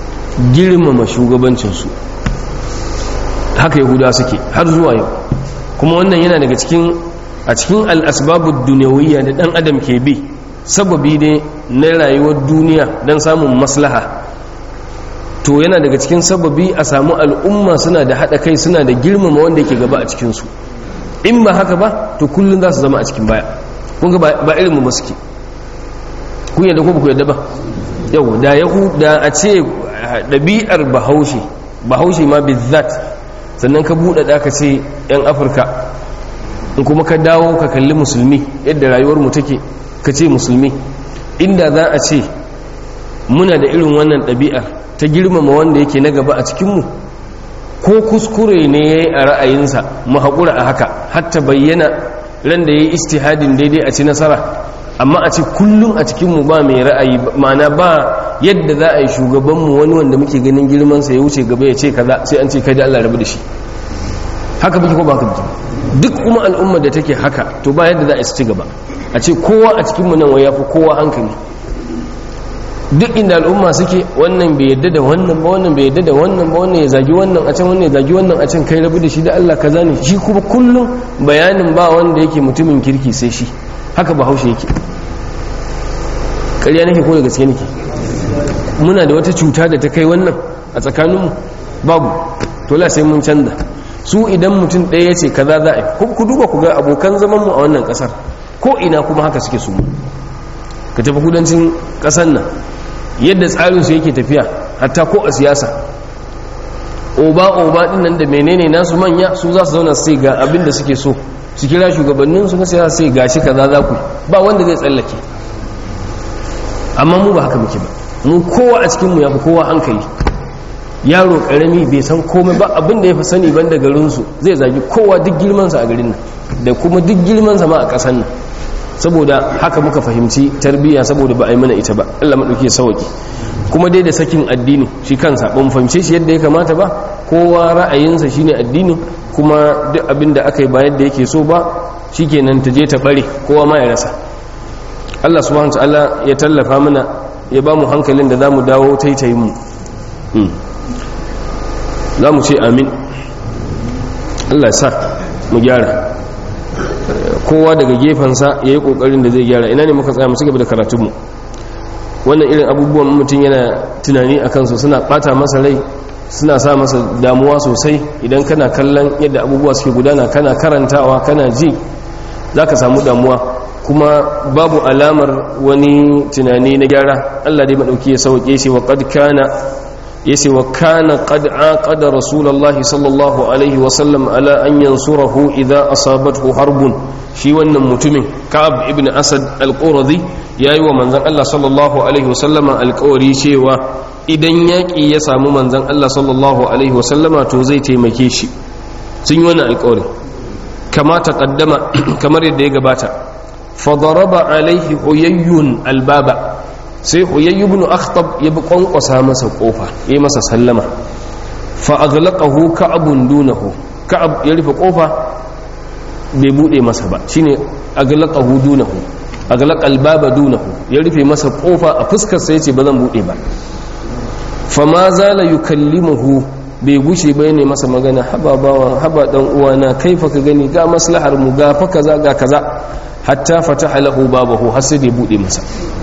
girmama shugabancinsu haka yahuda suke har zuwa yau kuma wannan yana daga cikin a cikin al'asbabu duniyawiyya da ɗan adam ke bi sababi ne na rayuwar duniya don samun maslaha to yana daga cikin sababi a samu al'umma suna da haɗa kai suna da girmama wanda yake gaba a cikinsu in ba haka ba to kullum za su zama a cikin baya kun ga ba irin mu suke kun yadda ko ba ku yadda ba yau da yahu da a ce ɗabi'ar bahaushe bahaushe ma bizzat sannan ka buɗe da ka ce 'yan afirka in kuma ka dawo ka kalli musulmi yadda rayuwar mu take ka ce musulmi inda za a ce muna da irin wannan ɗabi'ar ta girmama wanda yake na gaba a cikinmu ko kuskure ne ya yi a ra'ayinsa mu haƙura a haka hatta bayyana ran da ya yi istihadin daidai a ci nasara amma a ce kullum a cikinmu ba mai ra'ayi mana ba yadda za a yi shugabanmu wani wanda muke ganin girmansa ya wuce gaba ya ce kaza sai an ce kai da Allah rabu da shi haka muke ko ba haka duk kuma al'ummar da take haka to ba yadda za a ci gaba a ce kowa a cikinmu nan wai ya fi kowa hankali duk inda al'umma suke wannan bai yadda da wannan ba wannan bai yadda da wannan ba wannan ya zagi wannan a can wannan ya zagi wannan a can kai rabu da shi da Allah kaza ne shi kuma kullum bayanin ba wanda yake mutumin kirki sai shi haka bahaushe yake ƙarya nake ko da gaske nake muna da wata cuta da ta kai wannan a tsakaninmu babu to la sai mun canza su idan mutum ɗaya ya ce kaza za a yi ku duba ku ga abokan zamanmu a wannan ƙasar ko ina kuma haka suke su ka tafi kudancin ƙasar nan yadda tsarinsu yake tafiya hatta ko a siyasa oba-oba ɗin nan da menene nasu manya su za su zauna sai ga abin da suke so su kira shugabanninsu na siyasa sai ga shi kaza za ku ba wanda zai tsallake amma mu ba haka muke ba mu kowa a cikinmu ya fi kowa hankali yaro karami bai san komai ba abin da ya fi sani ban da garinsu zai zagi kowa duk girmansa a garin nan da kuma duk girmansa ma a ƙasan nan saboda haka muka fahimci tarbiyya saboda ba a yi mana ita ba Allah maɗauki sauki kuma dai da sakin addini shi kansa ban fahimce shi yadda ya kamata ba kowa ra'ayinsa shine addini kuma duk abin da aka yi ba yadda yake so ba shikenan ta je ta bare kowa ma ya rasa Allah subhanahu wa ta'ala ya tallafa mana ya ba mu hankalin da zamu dawo taitayin mu za mu ce amin Allah sa mu gyara kowa daga gefensa ya yi ƙoƙarin da zai gyara ina ne muka tsaya mu cigaba da karatunmu wannan irin abubuwan mutum yana tunani a kansu suna ɓata masa rai suna sa masa damuwa sosai idan kana kallon yadda abubuwa suke gudana kana karantawa kana ji za ka samu damuwa kuma babu alamar wani tunani na gyara allah dai maɗauki ya sauke shi wa ƙad kana yace wa kana qad aqada rasulullahi sallallahu alaihi wa sallam ala an yansurahu idza asabathu harbun shi wannan mutumin ka'ab ibn asad al-quradi yayi wa manzon Allah sallallahu alaihi wa sallama alƙawari cewa idan yaki ya samu manzon Allah sallallahu alaihi wa sallama to zai taimake shi sun yi wannan alƙawari kama taqaddama kamar yadda ya gabata fa daraba alaihi huyayyun albaba sai huyayyu ibn akhtab ya bi kwankwasa masa kofa yayi masa sallama fa aghlaqahu ka'abun dunahu ka'ab ya rufe kofa bai bude masa ba shine aghlaqahu dunahu aghlaqa albaba dunahu ya rufe masa kofa a fuskar sa yace ba zan bude ba fa ma zala yukallimuhu bai gushe ba ne masa magana haba bawan haba dan uwana kaifa ka gani ga maslahar mu ga fa kaza ga kaza hatta fataha lahu babahu har sai bai bude masa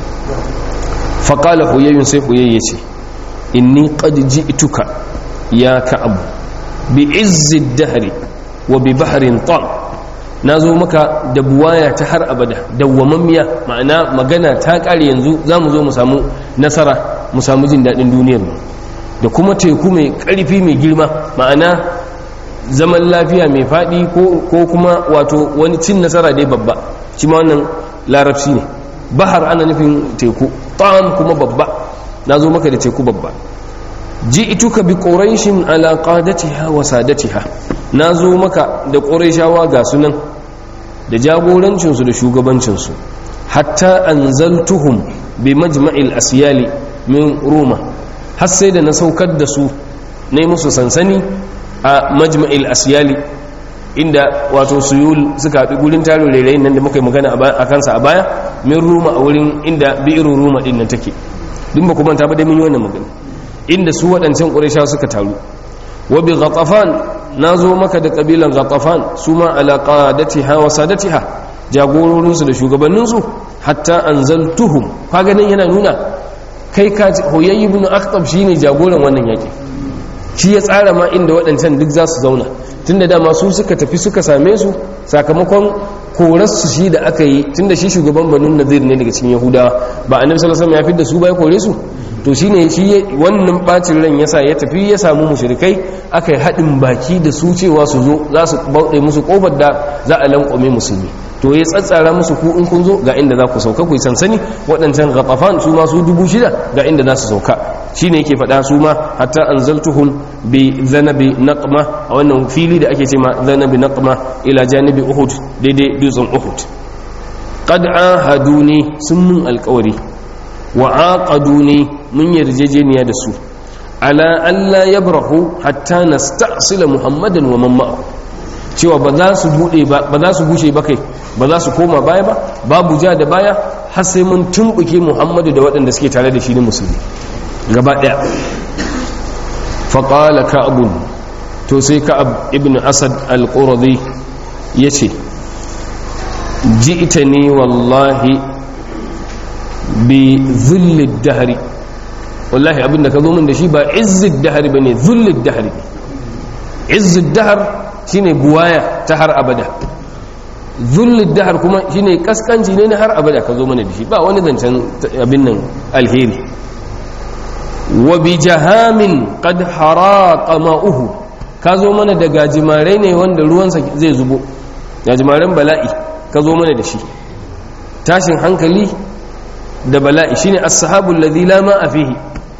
faƙala huyayyun sai huyayye ce inni qad ji'tuka ya ka'ab bi izzi dahri wa bi bahrin tal nazo maka da buwaya ta har abada dawwamammiya ma'ana magana ta kare yanzu zamu zo mu samu nasara mu samu jin dadin duniyar mu da kuma teku mai karfi mai girma ma'ana zaman lafiya mai fadi ko kuma wato wani cin nasara dai babba shi ma wannan larabci ne bahar ana nufin teku ta'am kuma babba na zo maka da teku babba ji ituka bi ƙorashin alaƙadatiha wa sadatiha na zo maka da ƙorashawa ga sunan da jagorancinsu da shugabancinsu hatta an zaltuhum bi majma'il asiyali min roma har sai da na saukar da su na musu sansani a majma'il asiyali inda wato suyul suka haɗu gurin tarin rairayin nan da muka yi magana a kansa a baya min ruma a wurin inda bi'irin ruma ɗin nan take duk ba kuma ta ba da min yi wannan magana inda su waɗancan ƙuraisha suka taru wa bi ghatafan nazo maka da kabilan ghatafan suma ala qadatiha wa sadatiha jagororinsu da shugabanninsu hatta anzaltuhum ka ganin yana nuna kai ka hoyayi ibn akhtab shine jagoran wannan yaki shi ya tsara ma inda waɗancan duk za su zauna tunda dama su suka tafi suka same su sakamakon korarsu shi da aka yi tunda shi shugaban banu nazir ne daga cikin yahudawa ba annabi sallallahu alaihi wasallam ya fidda su ba ya kore su to shine shi wannan bacin ran yasa ya tafi ya samu mushrikai aka yi haɗin baki da su cewa su zo za su bauɗe musu kofar da za a lankwame musulmi to ya tsatsara musu ku in kun zo ga inda za ku sauka ku yi sansani waɗancan ghatafan su ma su dubu shida ga inda za su sauka shine yake faɗa su ma hatta anzaltuhum bi zanabi naqma a wannan fili da ake ce ma zanabi naqma ila janibi uhud daidai dutsen uhud qad ahaduni sun mun alƙawari wa aqaduni mun yarjejeniya da su ala alla yabrahu hatta nasta'sila muhammadan wa man ma'ahu cewa ba za su bude ba ba za su bushe ba kai ba za su koma baya ba babu ja da baya har sai mun tumbuke muhammadu da waɗanda suke tare da shi ne musulmi gaba ɗaya faƙala ka'abun to sai ka'ab ibn asad al-quradi ya ce ji'ita ne wallahi bi zullid dahari wallahi abinda ka zo min da shi ba izzid dahari ba ne zullid dahari izzid dahar shine buwaya ta har abada zullid dahar kuma shine kaskanci ne na har abada ka zo mana da shi ba wani zancen abin nan alheri wa bi jahamin qad haraqa ma'uhu ka zo mana da gajimare ne wanda ruwansa zai zubo gajimaren bala'i ka zo mana da shi tashin hankali da bala'i shine as-sahabul ladhi la ma'a fihi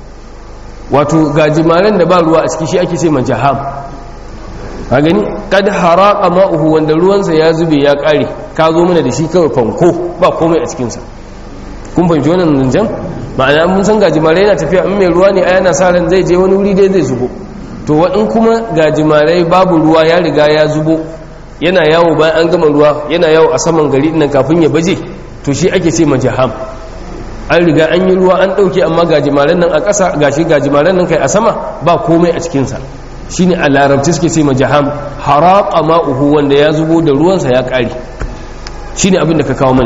wato gajimaren da ba ruwa a ciki shi ake ce ma jaham ka gani kad haraqa ma'uhu wanda ruwansa ya zube ya kare ka zo mana da shi kawai fanko ba komai a cikin sa kun fahimci wannan zanjan ma'ana mun san gajimare yana tafiya in mai ruwa ne a yana sa ran zai je wani wuri dai zai zubo to in kuma gajimare babu ruwa ya riga ya zubo yana yawo bayan an gama ruwa yana yawo a saman gari nan kafin ya baje to shi ake ce majaham an riga an yi ruwa an ɗauke amma gajimaren nan a ƙasa gashi gajimaren nan kai a sama ba komai a cikinsa shi ne a larabci suke ce majaham haraƙa ma'uhu wanda ya zubo da ruwansa ya ƙare shi ne abin da ka kawo mana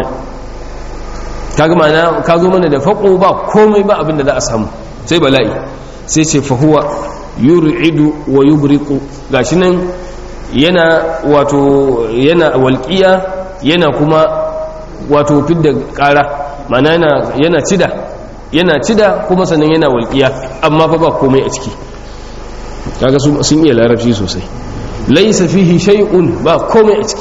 kaga mana ka zo mana da faƙo ba komai ba abin da za a samu sai bala'i sai ce fahuwa yur'idu wa yubriqu gashi nan yana wato yana walƙiya yana kuma wato fidda ƙara mana yana yana cida yana cida kuma sannan yana walƙiya amma fa ba komai a ciki kaga sun iya larabci sosai laysa fihi shay'un ba komai a ciki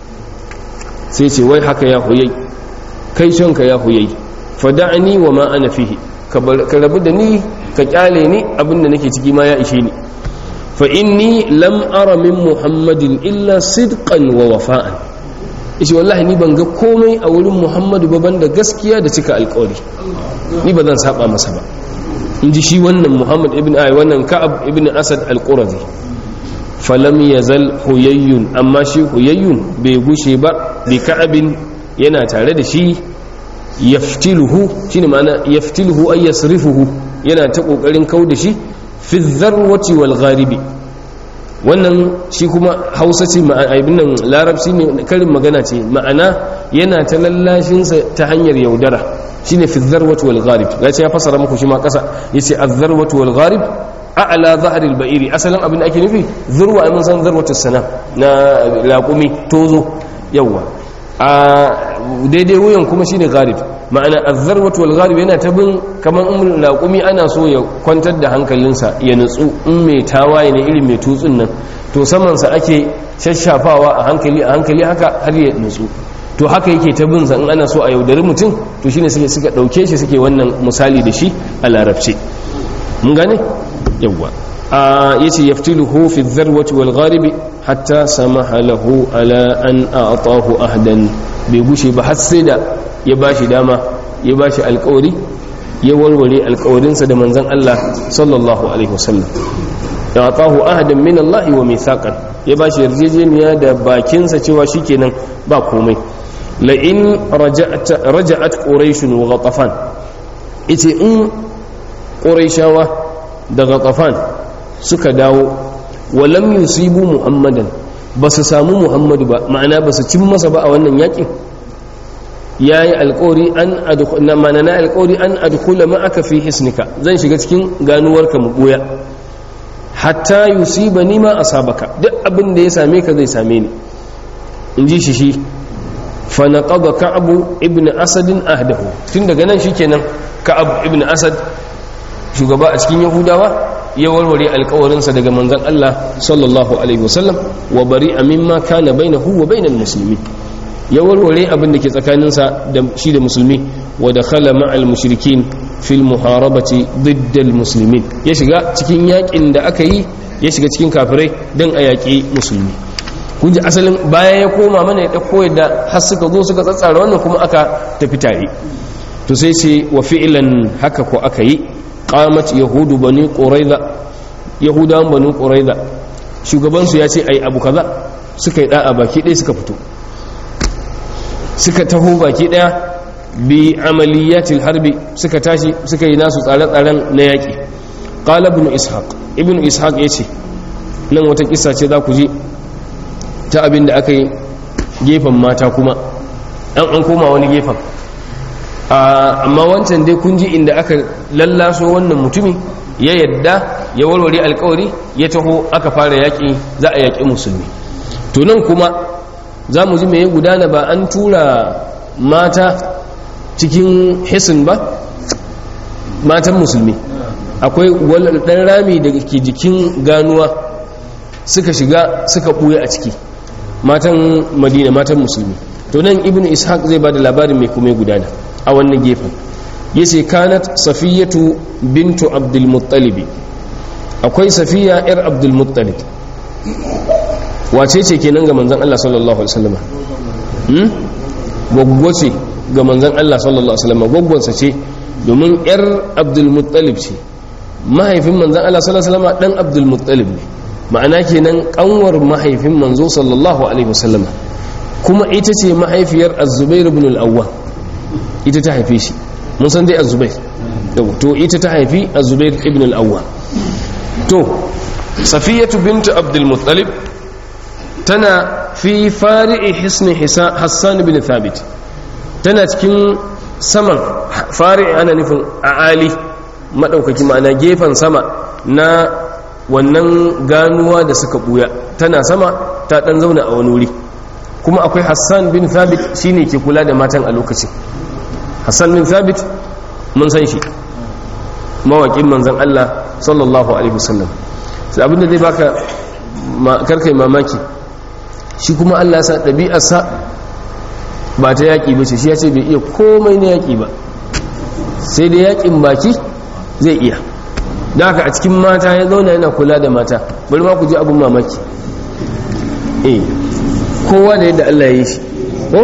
sai ce wai haka ya huyai kai shanka ya huyai fada'ani wa ma ana fihi ka rabu da ni ka kyale ni abinda nake ciki ma ya ishe ni fa inni lam ara min muhammadin illa sidqan wa wafa'an ishi wallahi ni ban ga komai a wurin muhammadu ba banda gaskiya da cika alkawari ni ba zan saba masa ba in ji shi wannan muhammad ibn ay wannan ka'ab ibn asad al-qurazi falam yazal huyayyun amma shi huyayyun bai gushe ba bi ka'abin yana tare da shi yaftiluhu shine ma'ana yaftiluhu ay yasrifuhu yana ta kokarin kau da shi fi dharwati wal gharibi wannan shi kuma hausa ce ma'aibin nan larabci ne karin magana ce ma'ana yana ta lallashinsa ta hanyar yaudara shine fi dharwati wal gharib ya ce ya fasara muku shi ma kasa yace az-dharwatu wal gharib a'la zahril ba'iri asalin abin da ake nufi zurwa ai mun san zarwatu sana na laqumi tozo yawa a daidai wuyan kuma shine gharib ma'ana az-zarwatu wal gharib yana ta bin kaman in laqumi ana so ya kwantar da hankalinsa ya nutsu in mai tawaye ne irin mai tutsun nan to saman sa ake shashafawa a hankali a hankali haka har ya nutsu to haka yake ta bin sa in ana so a yaudari mutum to shine suke suka dauke shi suke wannan misali da shi a larabci mun gane yawwa a yace yaftiluhu fi dharwati wal gharibi hatta samaha lahu ala an a'tahu ahdan bai gushe ba har sai da ya bashi dama ya bashi alƙawari ya warware alƙawarinsa da manzon Allah sallallahu alaihi wasallam ya atahu ahadan min Allah wa mithaqan ya bashi yarjejeniya da bakinsa cewa shikenan ba komai la in raja'at raja'at quraish wa ghatafan yace in quraishawa da ghatafan suka dawo walam yusibu muhammadan ba su samu muhammadu ba ma'ana ba su cin masa ba a wannan yakin ya yi alkawari an adkhula mana na alkawari an adkhula ma'aka fi hisnika zan shiga cikin ganuwarka mu boya hatta yusibani ma asabaka duk abin da ya same ka zai same ni in ji shi shi fa naqada ka'ab ibn asad ahdahu tun daga nan shikenan ka'ab ibn asad shugaba a cikin yahudawa ya warware alkawarinsa daga manzon Allah sallallahu alaihi wasallam wa bari'a mimma kana bainahu wa bainal muslimin ya warware abin da ke tsakaninsa da shi da musulmi wa dakhala ma'al mushrikin fil muharabati diddal muslimin ya shiga cikin yakin da aka yi ya shiga cikin kafirai don a yaƙi musulmi kun ji asalin bayan ya koma mana ya ɗauko yadda har suka zo suka tsatsara wannan kuma aka tafi tare to sai ce wa fi'lan haka ko aka yi qamat yahudu bani quraiza yahudawan bani quraiza shugabansu ya ce ai abu kaza suka yi da'a baki ɗaya suka fito suka taho baki ɗaya bi amaliyatil harbi suka tashi suka yi nasu tsare-tsaren na yaƙi qala ibn ishaq ibn ishaq yace nan wata kissa ce za ku ji ta abin da aka yi gefen mata kuma an an koma wani gefen amma wancan dai kun ji inda aka lallaso wannan mutumi ya yadda ya warware alkawari ya taho aka fara yaƙi za a yaƙi musulmi to nan kuma za mu ji mai gudana ba an tura mata cikin hisin ba matan musulmi akwai ɗan rami da ke jikin ganuwa suka shiga suka ɓuya a ciki matan madina matan musulmi to nan ibn ishaq zai ba da labarin mai kuma gudana a wannan gefen yace kanat safiyatu bintu abdulmuttalibi akwai safiya yar abdulmuttalib wace ce kenan ga manzon Allah sallallahu alaihi wasallam hmm gwaggwo ce ga manzon Allah sallallahu alaihi wasallam gwaggwansa ce domin yar abdulmuttalib ce mahaifin manzon Allah sallallahu alaihi wasallam dan abdulmuttalib ne ma'ana kenan kanwar mahaifin manzo sallallahu alaihi wasallam kuma ita ce mahaifiyar az-zubair ibn al-awwam ita ta haife shi mun san dai az-zubair to ita ta haifi az-zubair ibn al-awwam to safiyatu bint abdul muttalib tana fi fari'i hisni hassan ibn thabit tana cikin saman fari'i ana nufin a'ali madaukaki ma'ana gefen sama na wannan ganuwa da suka buya tana sama ta dan zauna a wani wuri kuma akwai hassan bin thabit shine ke kula da matan a lokacin hassan bin thabit mun san shi mawaƙin manzan Allah sallallahu alaihi wasallam sai abinda zai baka karkai mamaki shi kuma Allah sa ɗabi'arsa ba ta yaƙi ba ce shi ya ce bai iya komai na yaƙi ba sai da yaƙin baki zai iya da haka a cikin mata ya zauna yana kula da mata bari ma ku ji abin mamaki eh kowa da yadda Allah ya yi shi ko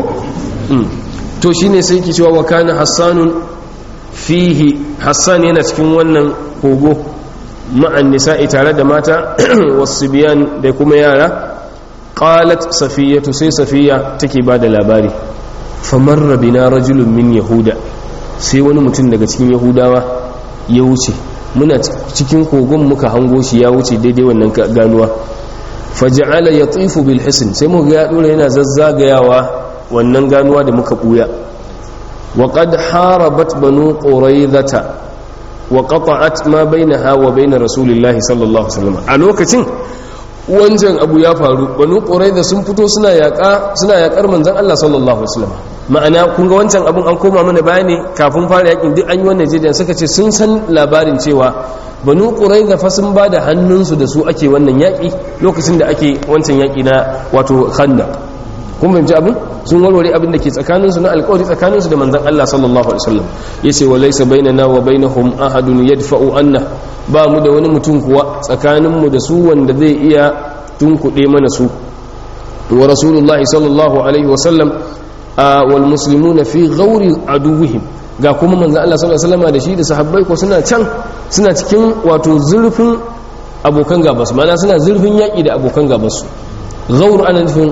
to shine sai ki cewa wa kana hassanun fihi hassan yana cikin wannan kogo ma'an nisa'i tare da mata wasu biyan da kuma yara qalat safiyatu sai safiya take ba da labari famarra bina rajulun min yahuda sai wani mutum daga cikin yahudawa ya wuce muna cikin kogon muka hango shi ya wuce daidai wannan ganuwa faja'ala yatifu bil hisn sai muka ga ya dora yana zazzagayawa wannan ganuwa da muka buya wa qad harabat banu quraizata wa qata'at ma bainaha wa bain rasulillahi sallallahu alaihi wasallam a lokacin wancan abu ya faru banu quraiza sun fito suna yaka suna yakar manzon Allah sallallahu alaihi wasallam ma'ana kun ga wancan abun an koma mana bayani kafin fara yakin duk an yi wannan jidan suka ce sun san labarin cewa banu quraiza fa sun bada hannunsu da su ake wannan yaki lokacin da ake wancan yaki na wato khandaq kun fahimci abin sun warware abin da ke tsakaninsu na alkawari tsakaninsu da manzan Allah sallallahu alaihi wasallam yace wa laysa bainana wa bainahum ahadun yadfa'u anna ba mu da wani mutum kuwa tsakaninmu da su wanda zai iya tunkuɗe mana su wa rasulullahi sallallahu alaihi wasallam wal muslimuna fi ghauri aduwwihim ga kuma manzan Allah sallallahu alaihi wasallam da shi da sahabbai ko suna can suna cikin wato zurfin abokan gabasu ma'ana suna zurfin yaki da abokan gabasu ghaur ana nufin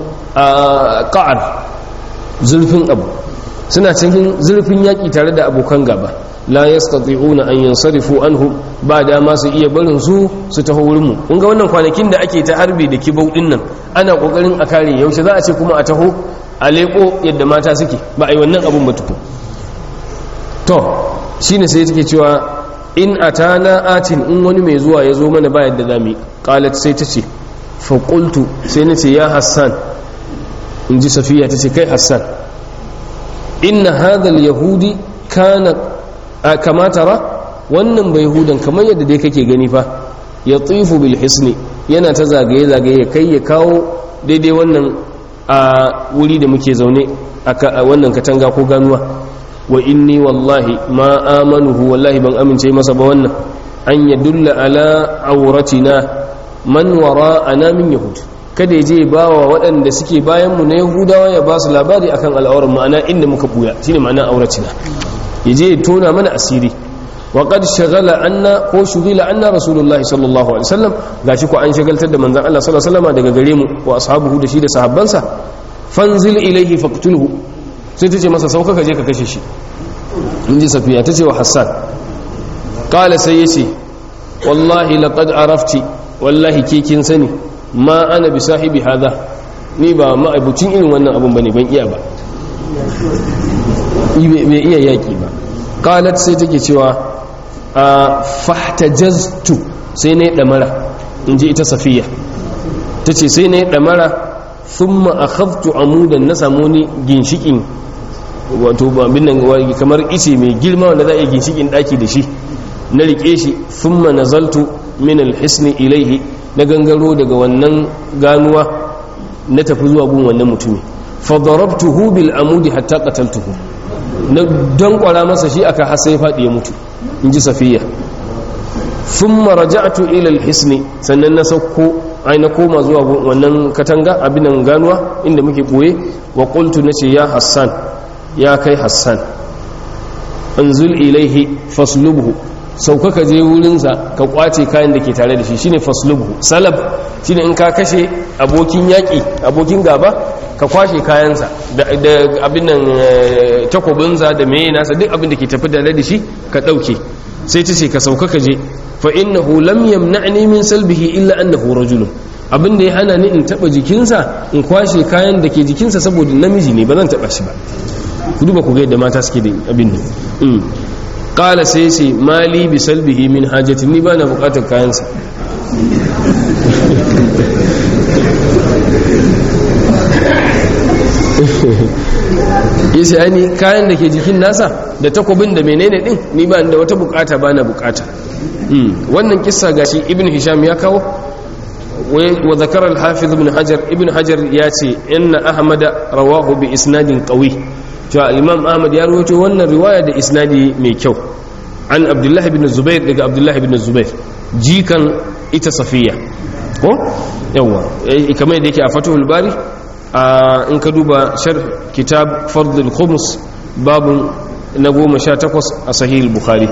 ƙa'ar zurfin abu suna cikin zurfin yaƙi tare da abokan gaba la yastati'una an yansarifu anhu ba dama su iya barin su su taho wurin mu kun ga wannan kwanakin da ake ta harbi da kibau din nan ana kokarin a kare yaushe za a ce kuma a taho a leko yadda mata suke ba a yi wannan abun ba tukun to shine sai take cewa in atana atin in wani mai zuwa ya zo mana ba yadda zamu qalat sai ta ce fa qultu sai nace ya hassan in ji safiya ta ce kai hassan inna hadha al-yahudi kana kama tara wannan bai hudan kamar yadda dai kake gani fa ya tsifu bil hisni yana ta zagaye zagaye kai ya kawo daidai wannan a wuri da muke zaune a wannan katanga ko ganuwa wa inni wallahi ma amanuhu wallahi ban amince masa ba wannan an yadulla ala auratina man wara'ana min yahud kada ya je ba wa waɗanda suke bayanmu na yahudawa ya ba su labari akan al'aurar ma'ana inda muka buya shine ma'ana auratina ya je ya tona mana asiri wa qad shagala anna ko shugila anna rasulullahi sallallahu alaihi wasallam gashi ko an shagaltar da manzon Allah sallallahu alaihi wasallam daga gare mu wa ashabuhu da shi da sahabbansa fanzil ilaihi faqtulhu sai tace masa sauka ka je ka kashe shi in ji safiya tace wa hassan qala sai yace wallahi laqad arafti wallahi ke kin sani ma ana bi sahibi hada ni ba ma'abucin irin wannan abun bane ban iya ba bai iya yaki ba qalat sai take cewa a fahtajaztu sai ne damara inji ita safiya tace sai ne damara thumma akhadtu amudan na samu ni ginshikin wato babin nan kamar ice mai girma wanda za a yi ginshikin daki da shi na rike shi thumma nazaltu min alhisni ilaihi na gangaro daga wannan ganuwa na tafi zuwa gun wannan mutumi fadarabtuhu bil amudi hatta qataltuhu na don kwara masa shi aka har sai fadi ya mutu inji safiya thumma raja'tu ila alhisni sannan na sauko ai na koma zuwa wannan katanga abinan ganuwa inda muke boye wa qultu nace ya hassan ya kai hassan anzul ilaihi faslubhu sauka ka je wurinsa ka kwace kayan da ke tare da shi shine faslubhu salab shine in ka kashe abokin yaƙi abokin gaba ka kwashe kayansa da abin nan takobinsa da meye nasa duk abin da ke tafi tare da shi ka ɗauke sai ta ce ka sauka ka je fa innahu lam yamna'ni min salbihi illa annahu rajulun abin da ya hana ni in taba jikinsa in kwashe kayan da ke jikinsa saboda namiji ne ba zan taba shi ba ku duba ku ga yadda mata suke da abin nan kala sai ce mali bi salbihi min hajjati ni ba na bukatar kayansa yace ani kayan da ke jikin nasa da takobin da menene din ni ba da wata bukata ba na bukata wannan kissa gashi ibn hisham ya kawo wa zakara al-hafiz ibn hajar ibn hajar ya ce inna ahmada rawahu bi isnadin qawi cewa imam ahmad ya rawaito wannan riwaya da isnadi mai kyau an abdullahi bin zubair daga abdullahi bin zubair jikan ita safiya ko yawa kamar yadda yake a fatuhul bari in ka duba shar kitab fardul khums babun na goma sha takwas a sahih bukhari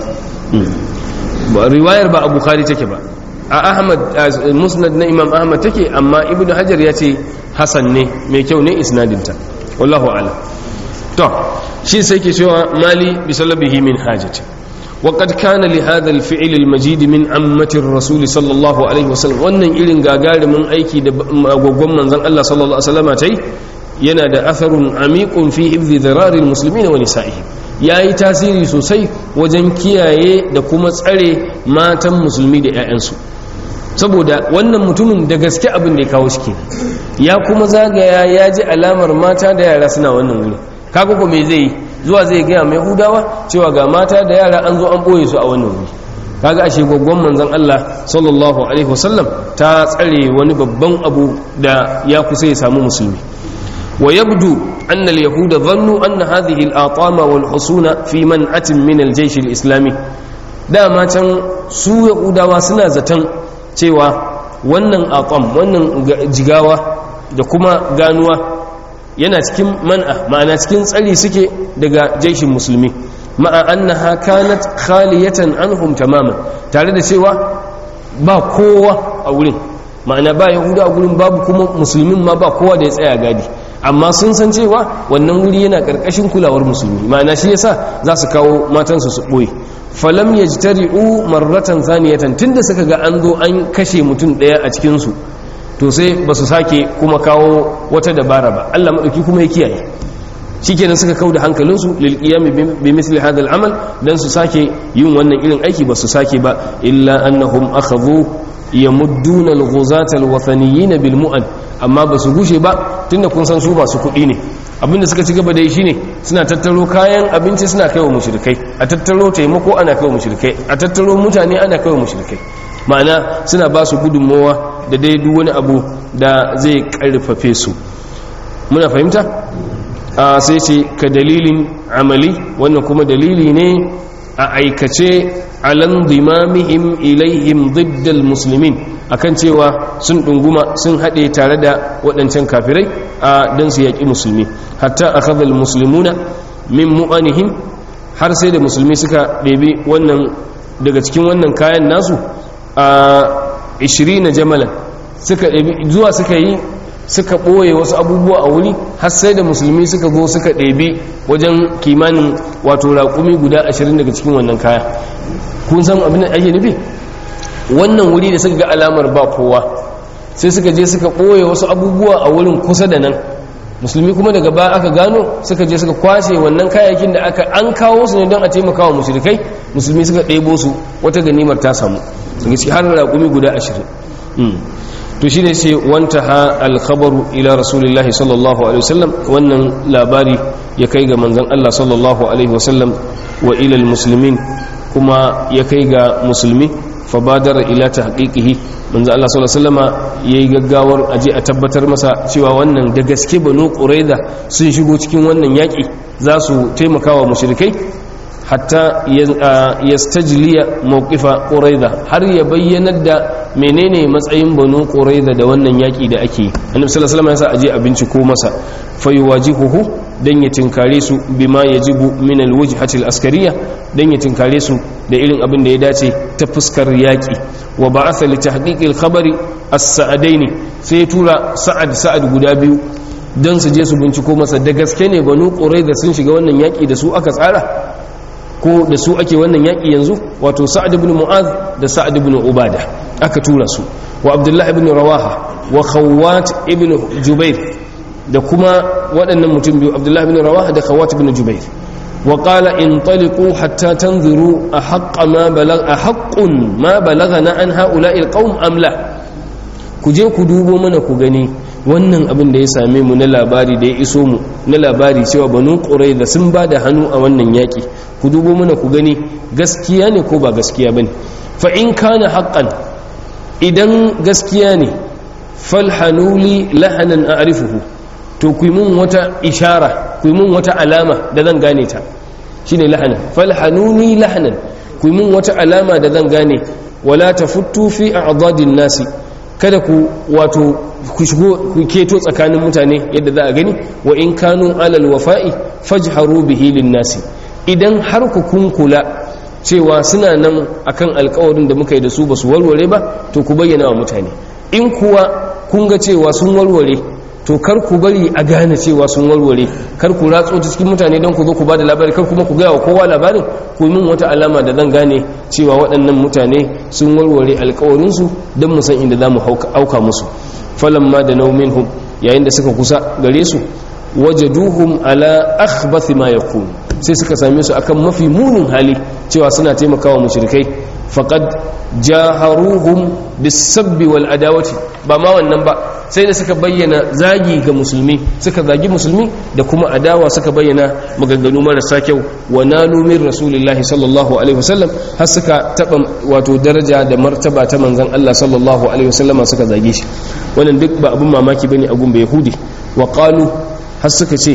riwayar ba a bukhari take ba a ahmad musnad na imam ahmad take amma ibnu hajar ya ce hasan ne mai kyau ne isnadinta wallahu a'lam to shi sai ke cewa mali bi salabihi min hajati وقد كان لهذا الفعل المجيد من أمة الرسول صلى الله عليه وسلم wannan irin gagarumin aiki da gwaggon manzon Allah sallallahu alaihi wasallam tai yana da atharun amiqun fi hifdhi dhirarir muslimin wa nisa'ihim yayi tasiri sosai wajen kiyaye da kuma tsare matan musulmi da 'ya'yansu saboda wannan mutumin da gaske abin da ya kawo shi ya kuma zagaya ya ji alamar mata da yara suna wannan wuri kaga ko me zai yi zuwa zai gaya mai hudawa cewa ga mata da yara an zo an ɓoye su a wannan wuri kaga ashe gwaggon manzon Allah sallallahu alaihi wasallam ta tsare wani babban abu da ya kusa ya samu musulmi wa yabdu anna al-yahuda dhannu anna hadhihi al-atama wal husuna fi man'atin min al-jaysh al-islami dama can su yahudawa suna zaton cewa wannan atam wannan jigawa da kuma ganuwa yana cikin man'a ma'ana cikin tsari suke daga jaishin musulmi ma'a annaha kanat khaliyatan anhum tamaman tare da cewa ba kowa a wurin ma'ana ba yahuda a wurin babu kuma musulmin ma ba kowa da ya tsaya gadi amma sun san cewa wannan wuri yana karkashin kulawar musulmi ma'ana shi yasa za su kawo matansu su ɓoye falam yajtari'u marratan thaniyatan tunda suka ga an zo an kashe mutum ɗaya a cikin su to sai ba su sake kuma kawo wata dabara ba Allah madauki kuma ya kiyaye shikenan suka kau da hankalinsu lil qiyam bi misli hadha al amal dan su sake yin wannan irin aiki ba su sake ba illa annahum akhadhu yamudduna al ghuzata al wathaniyin bil mu'an amma ba su gushe ba tunda kun san su ba su kuɗi ne abinda suka ci gaba da yi shine suna tattaro kayan abinci suna kai wa mushrikai a tattaro taimako ana kai wa mushrikai a tattaro mutane ana kai wa mushrikai ma'ana suna ba su gudunmowa da dai duk wani abu da zai karfafe su muna fahimta a sai ce ka dalilin amali wannan kuma dalili ne a aikace alan dimamihim ilaihim diddal muslimin akan cewa sun ɗunguma sun haɗe tare da waɗancan kafirai a don su yaƙi musulmi hatta a kazal musulmuna min mu'anihim har sai da musulmi suka ɗebi wannan daga cikin wannan kayan nasu a 20 na jamalan suka ɗebi zuwa suka yi suka ɓoye wasu abubuwa a wuri har sai da musulmi suka zo suka ɗebi wajen kimanin wato raƙumi guda 20 daga cikin wannan kaya kun san abin da ake nufi wannan wuri da suka ga alamar ba kowa sai suka je suka ɓoye wasu abubuwa a wurin kusa da nan musulmi kuma daga ba aka gano suka je suka kwashe wannan kayayyakin da aka an kawo su ne don a taimaka wa mushrikai musulmi suka ɗebo su wata ganimar ta samu daga ciki har raƙumi guda ashirin to shi ne sai wanta ha alkhabaru ila rasulillahi sallallahu alaihi wasallam wannan labari ya kai ga manzon Allah sallallahu alaihi wasallam wa ila almuslimin kuma ya kai ga musulmi fabadara ila tahqiqihi manzo Allah sallallahu alaihi wasallama yayi gaggawar aje a tabbatar masa cewa wannan da gaske banu qurayza sun shigo cikin wannan yaki za su taimakawa mushrikai hatta yastajliya mawqifa qurayza har ya bayyana da menene matsayin banu qurayza da wannan yaki da ake yi annabi sallallahu alaihi wasallam ya sa aje a binciko masa fayuwajihuhu dan ya tinkare su bima yajibu min alwajhati alaskariya dan ya tinkare su da irin abin da ya dace ta fuskar yaki wa ba'atha li tahqiqi alkhabari as-sa'adaini sai tura sa'ad sa'ad guda biyu dan su je su binciko masa da gaske ne banu qurayza sun shiga wannan yaki da su aka tsara ko da su ake wannan yaki yanzu wato sa'ad ibn mu'az da sa'ad ibn ubada aka tura su wa abdullah ibn rawaha wa khawwat ibn jubair da kuma waɗannan mutum biyu abdullahi bin rawaha da khawat bin jubair wa qala intaliqu hatta tanzuru ahqqa ma balag ahqqun ma balagana an ha'ula'i alqawm am la ku je ku dubo mana ku gani wannan abin da ya same mu na labari da ya iso mu na labari cewa banu qurayza sun ba da hannu a wannan yaki ku dubo mana ku gani gaskiya ne ko ba gaskiya bane fa in kana haqqan idan gaskiya ne falhanuli lahanan a'rifuhu to ku yi mun wata ishara ku yi mun wata alama da zan gane ta shi ne lahanan falhanuni lahanan ku yi mun wata alama da zan gane wala ta futtu fi a azadin nasi kada ku wato ku shigo ku keto tsakanin mutane yadda za a gani wa in kanu alal wafa'i fajharu bihi lin nasi idan har ku kun kula cewa suna nan akan alkawarin da muka yi da su ba su warware ba to ku bayyana wa mutane in kuwa kun ga cewa sun warware to kar ku bari a gane cewa sun warware kar ku ratso ta cikin mutane don ku zo ku bada labari kar kuma ku gaya wa kowa labarin ku yi min wata alama da zan gane cewa waɗannan mutane sun warware alkawarinsu don mu san inda za mu auka musu falamma da naumin yayin da suka kusa gare su wajaduhum ala akhbathi ma yakun sai suka same su akan mafi munin hali cewa suna taimakawa mushrikai faqad jaharuhum bisabbi wal adawati ba ma wannan ba sai da suka bayyana zagi ga musulmi suka zagi musulmi da kuma adawa suka bayyana maganganu marasa kyau wa nalu min rasulillahi sallallahu alaihi wasallam har suka taba wato daraja da martaba ta manzon Allah sallallahu alaihi wasallama suka zage shi wannan duk ba abun mamaki bane a gun yahudi wa qalu har suka ce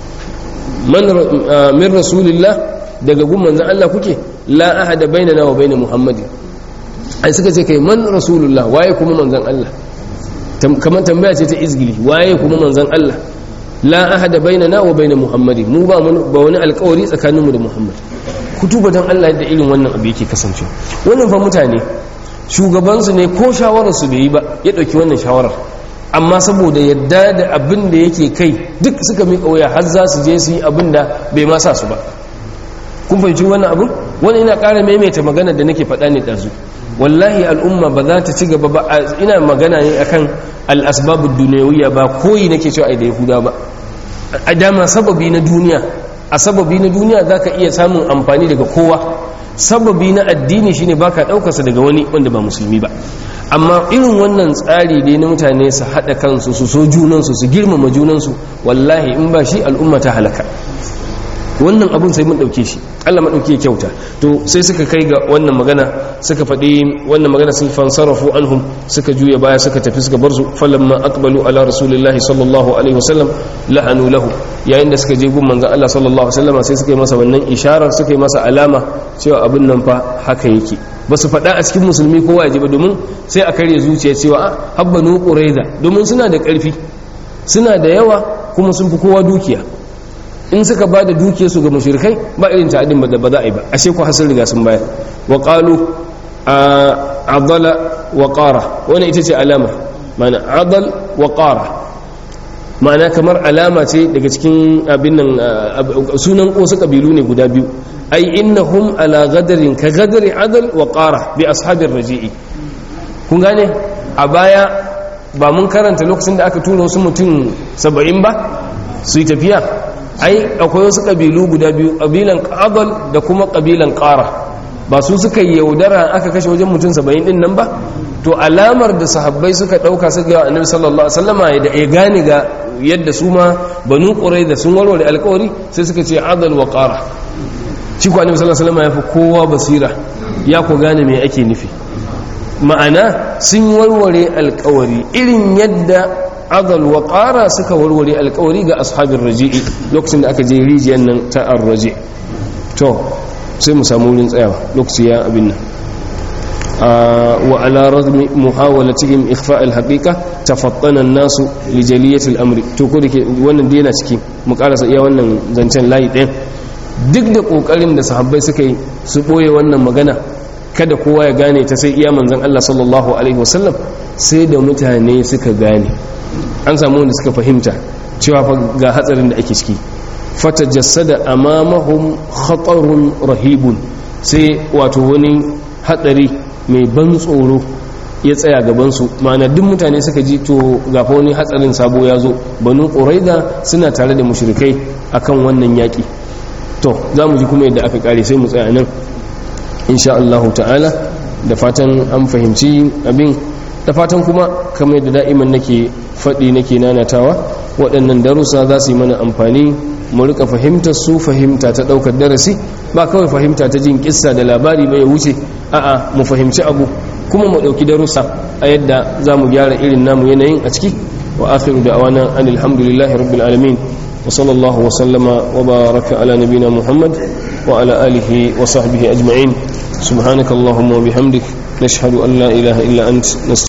man min rasulillah daga gun manzon Allah kuke la ahada bainana wa bain muhammadin ai suka ce kai man rasulullah waye kuma manzon Allah kamar tambaya ce ta izgili waye kuma manzon Allah la ahada bainana wa bain muhammadi mu ba ba wani alƙawari tsakaninmu da muhammad ku tuba dan Allah da irin wannan abu yake kasancewa wannan fa mutane shugabansu ne ko shawarar su bai yi ba ya dauki wannan shawarar amma saboda yadda da abin da yake kai duk suka miƙa waya har za su je su yi abin da bai ma sa su ba kun fahimci wannan abin wani ina ƙara maimaita magana da nake faɗa ne ɗazu wallahi al'umma ba za ta ci gaba ba ina magana ne akan al'asbabu duniyawiyya ba koyi nake cewa ai da yahuda ba a dama sababi na duniya a sababi na duniya za ka iya samun amfani daga kowa sababi na addini shine baka ɗaukarsa daga wani wanda ba musulmi ba amma irin wannan tsari dai na mutane su haɗa kansu su so junansu su girmama junansu wallahi in ba shi al'umma ta halaka wannan abun sai mun ɗauke shi allah maɗauki kyauta to sai suka kai ga wannan magana suka faɗi wannan magana sun fansarafu anhum suka juya baya suka tafi suka bar su falamma aqbalu ala rasulillahi sallallahu alaihi wasallam la'anu lahu yayin da suka je gun manzon allah sallallahu alaihi wasallam sai suka yi masa wannan isharar suka yi masa alama cewa abin nan fa haka yake ba su faɗa a cikin musulmi kowa ya ji ba domin sai a karya zuciya cewa a habbanu quraiza domin suna da ƙarfi suna da yawa kuma sun fi kowa dukiya in suka ba da dukiyarsu ga mushrikai ba irin ta'adin da ba za a yi ba ashe ku hasar riga sun bayar wa qalu adala wa qara wannan ita ce alama ma'ana adal wa qara ma'ana kamar alama ce daga cikin abin nan sunan wasu kabilu ne guda biyu ai innahum ala gadarin ka gadari adal wa qara bi ashabir raji'i kun gane a baya ba mun karanta lokacin da aka tura wasu mutum saba'in ba su yi tafiya ai akwai wasu ƙabilu guda biyu ƙabilan ƙabal da kuma ƙabilan ƙara ba su suka yi yaudara aka kashe wajen mutum saba'in ɗin nan ba to alamar da sahabbai suka ɗauka su ga annabi sallallahu alaihi wasallama ya gane ga yadda su ma banu ƙurai da sun warware alƙawari sai suka ce adal wa ƙara shi ku annabi sallallahu alaihi wasallama ya fi kowa basira ya ku gane me ake nufi ma'ana sun warware alƙawari irin yadda adal wa ƙara suka warware alkawari ga ashabin raji'i lokacin da aka je rijiyar nan ta arraji to sai mu samu wurin tsayawa lokaci ya abin nan wa ala razmi muhawalatihim ikhfa alhaqiqa tafattana an-nasu li jaliyati al-amri to ko dake wannan dai yana ciki mu karasa iya wannan zancen layi ɗayan duk da kokarin da sahabbai suka yi su boye wannan magana kada kowa ya gane ta sai iya manzon Allah sallallahu alaihi wasallam sai da mutane suka gane an samu wanda suka fahimta cewa ga hatsarin da ake ciki fata jassada amamahum khatarun rahibun sai wato wani hatsari mai ban tsoro ya tsaya gabansu ma'ana duk mutane suka ji to gafa wani hatsarin sabo ya zo banu ƙuraida suna tare da mushrikai akan wannan yaƙi to za mu ji kuma yadda aka ƙare sai mu tsaya nan insha Allah ta'ala da fatan an fahimci abin da fatan kuma kamar da da'iman nake faɗi nake nanatawa waɗannan darussa za su yi mana amfani mu rika fahimtar su fahimta ta ɗaukar darasi ba kawai fahimta ta jin kissa da labari bai wuce a'a mu fahimci abu kuma mu ɗauki darussa a yadda za mu gyara irin namu yanayin a ciki wa akhiru da awana an alhamdulillahi rabbil alamin wa sallallahu wa sallama wa baraka ala nabina muhammad wa ala alihi wa sahbihi ajma'in subhanakallahumma wa bihamdik nashhadu an la ilaha illa ant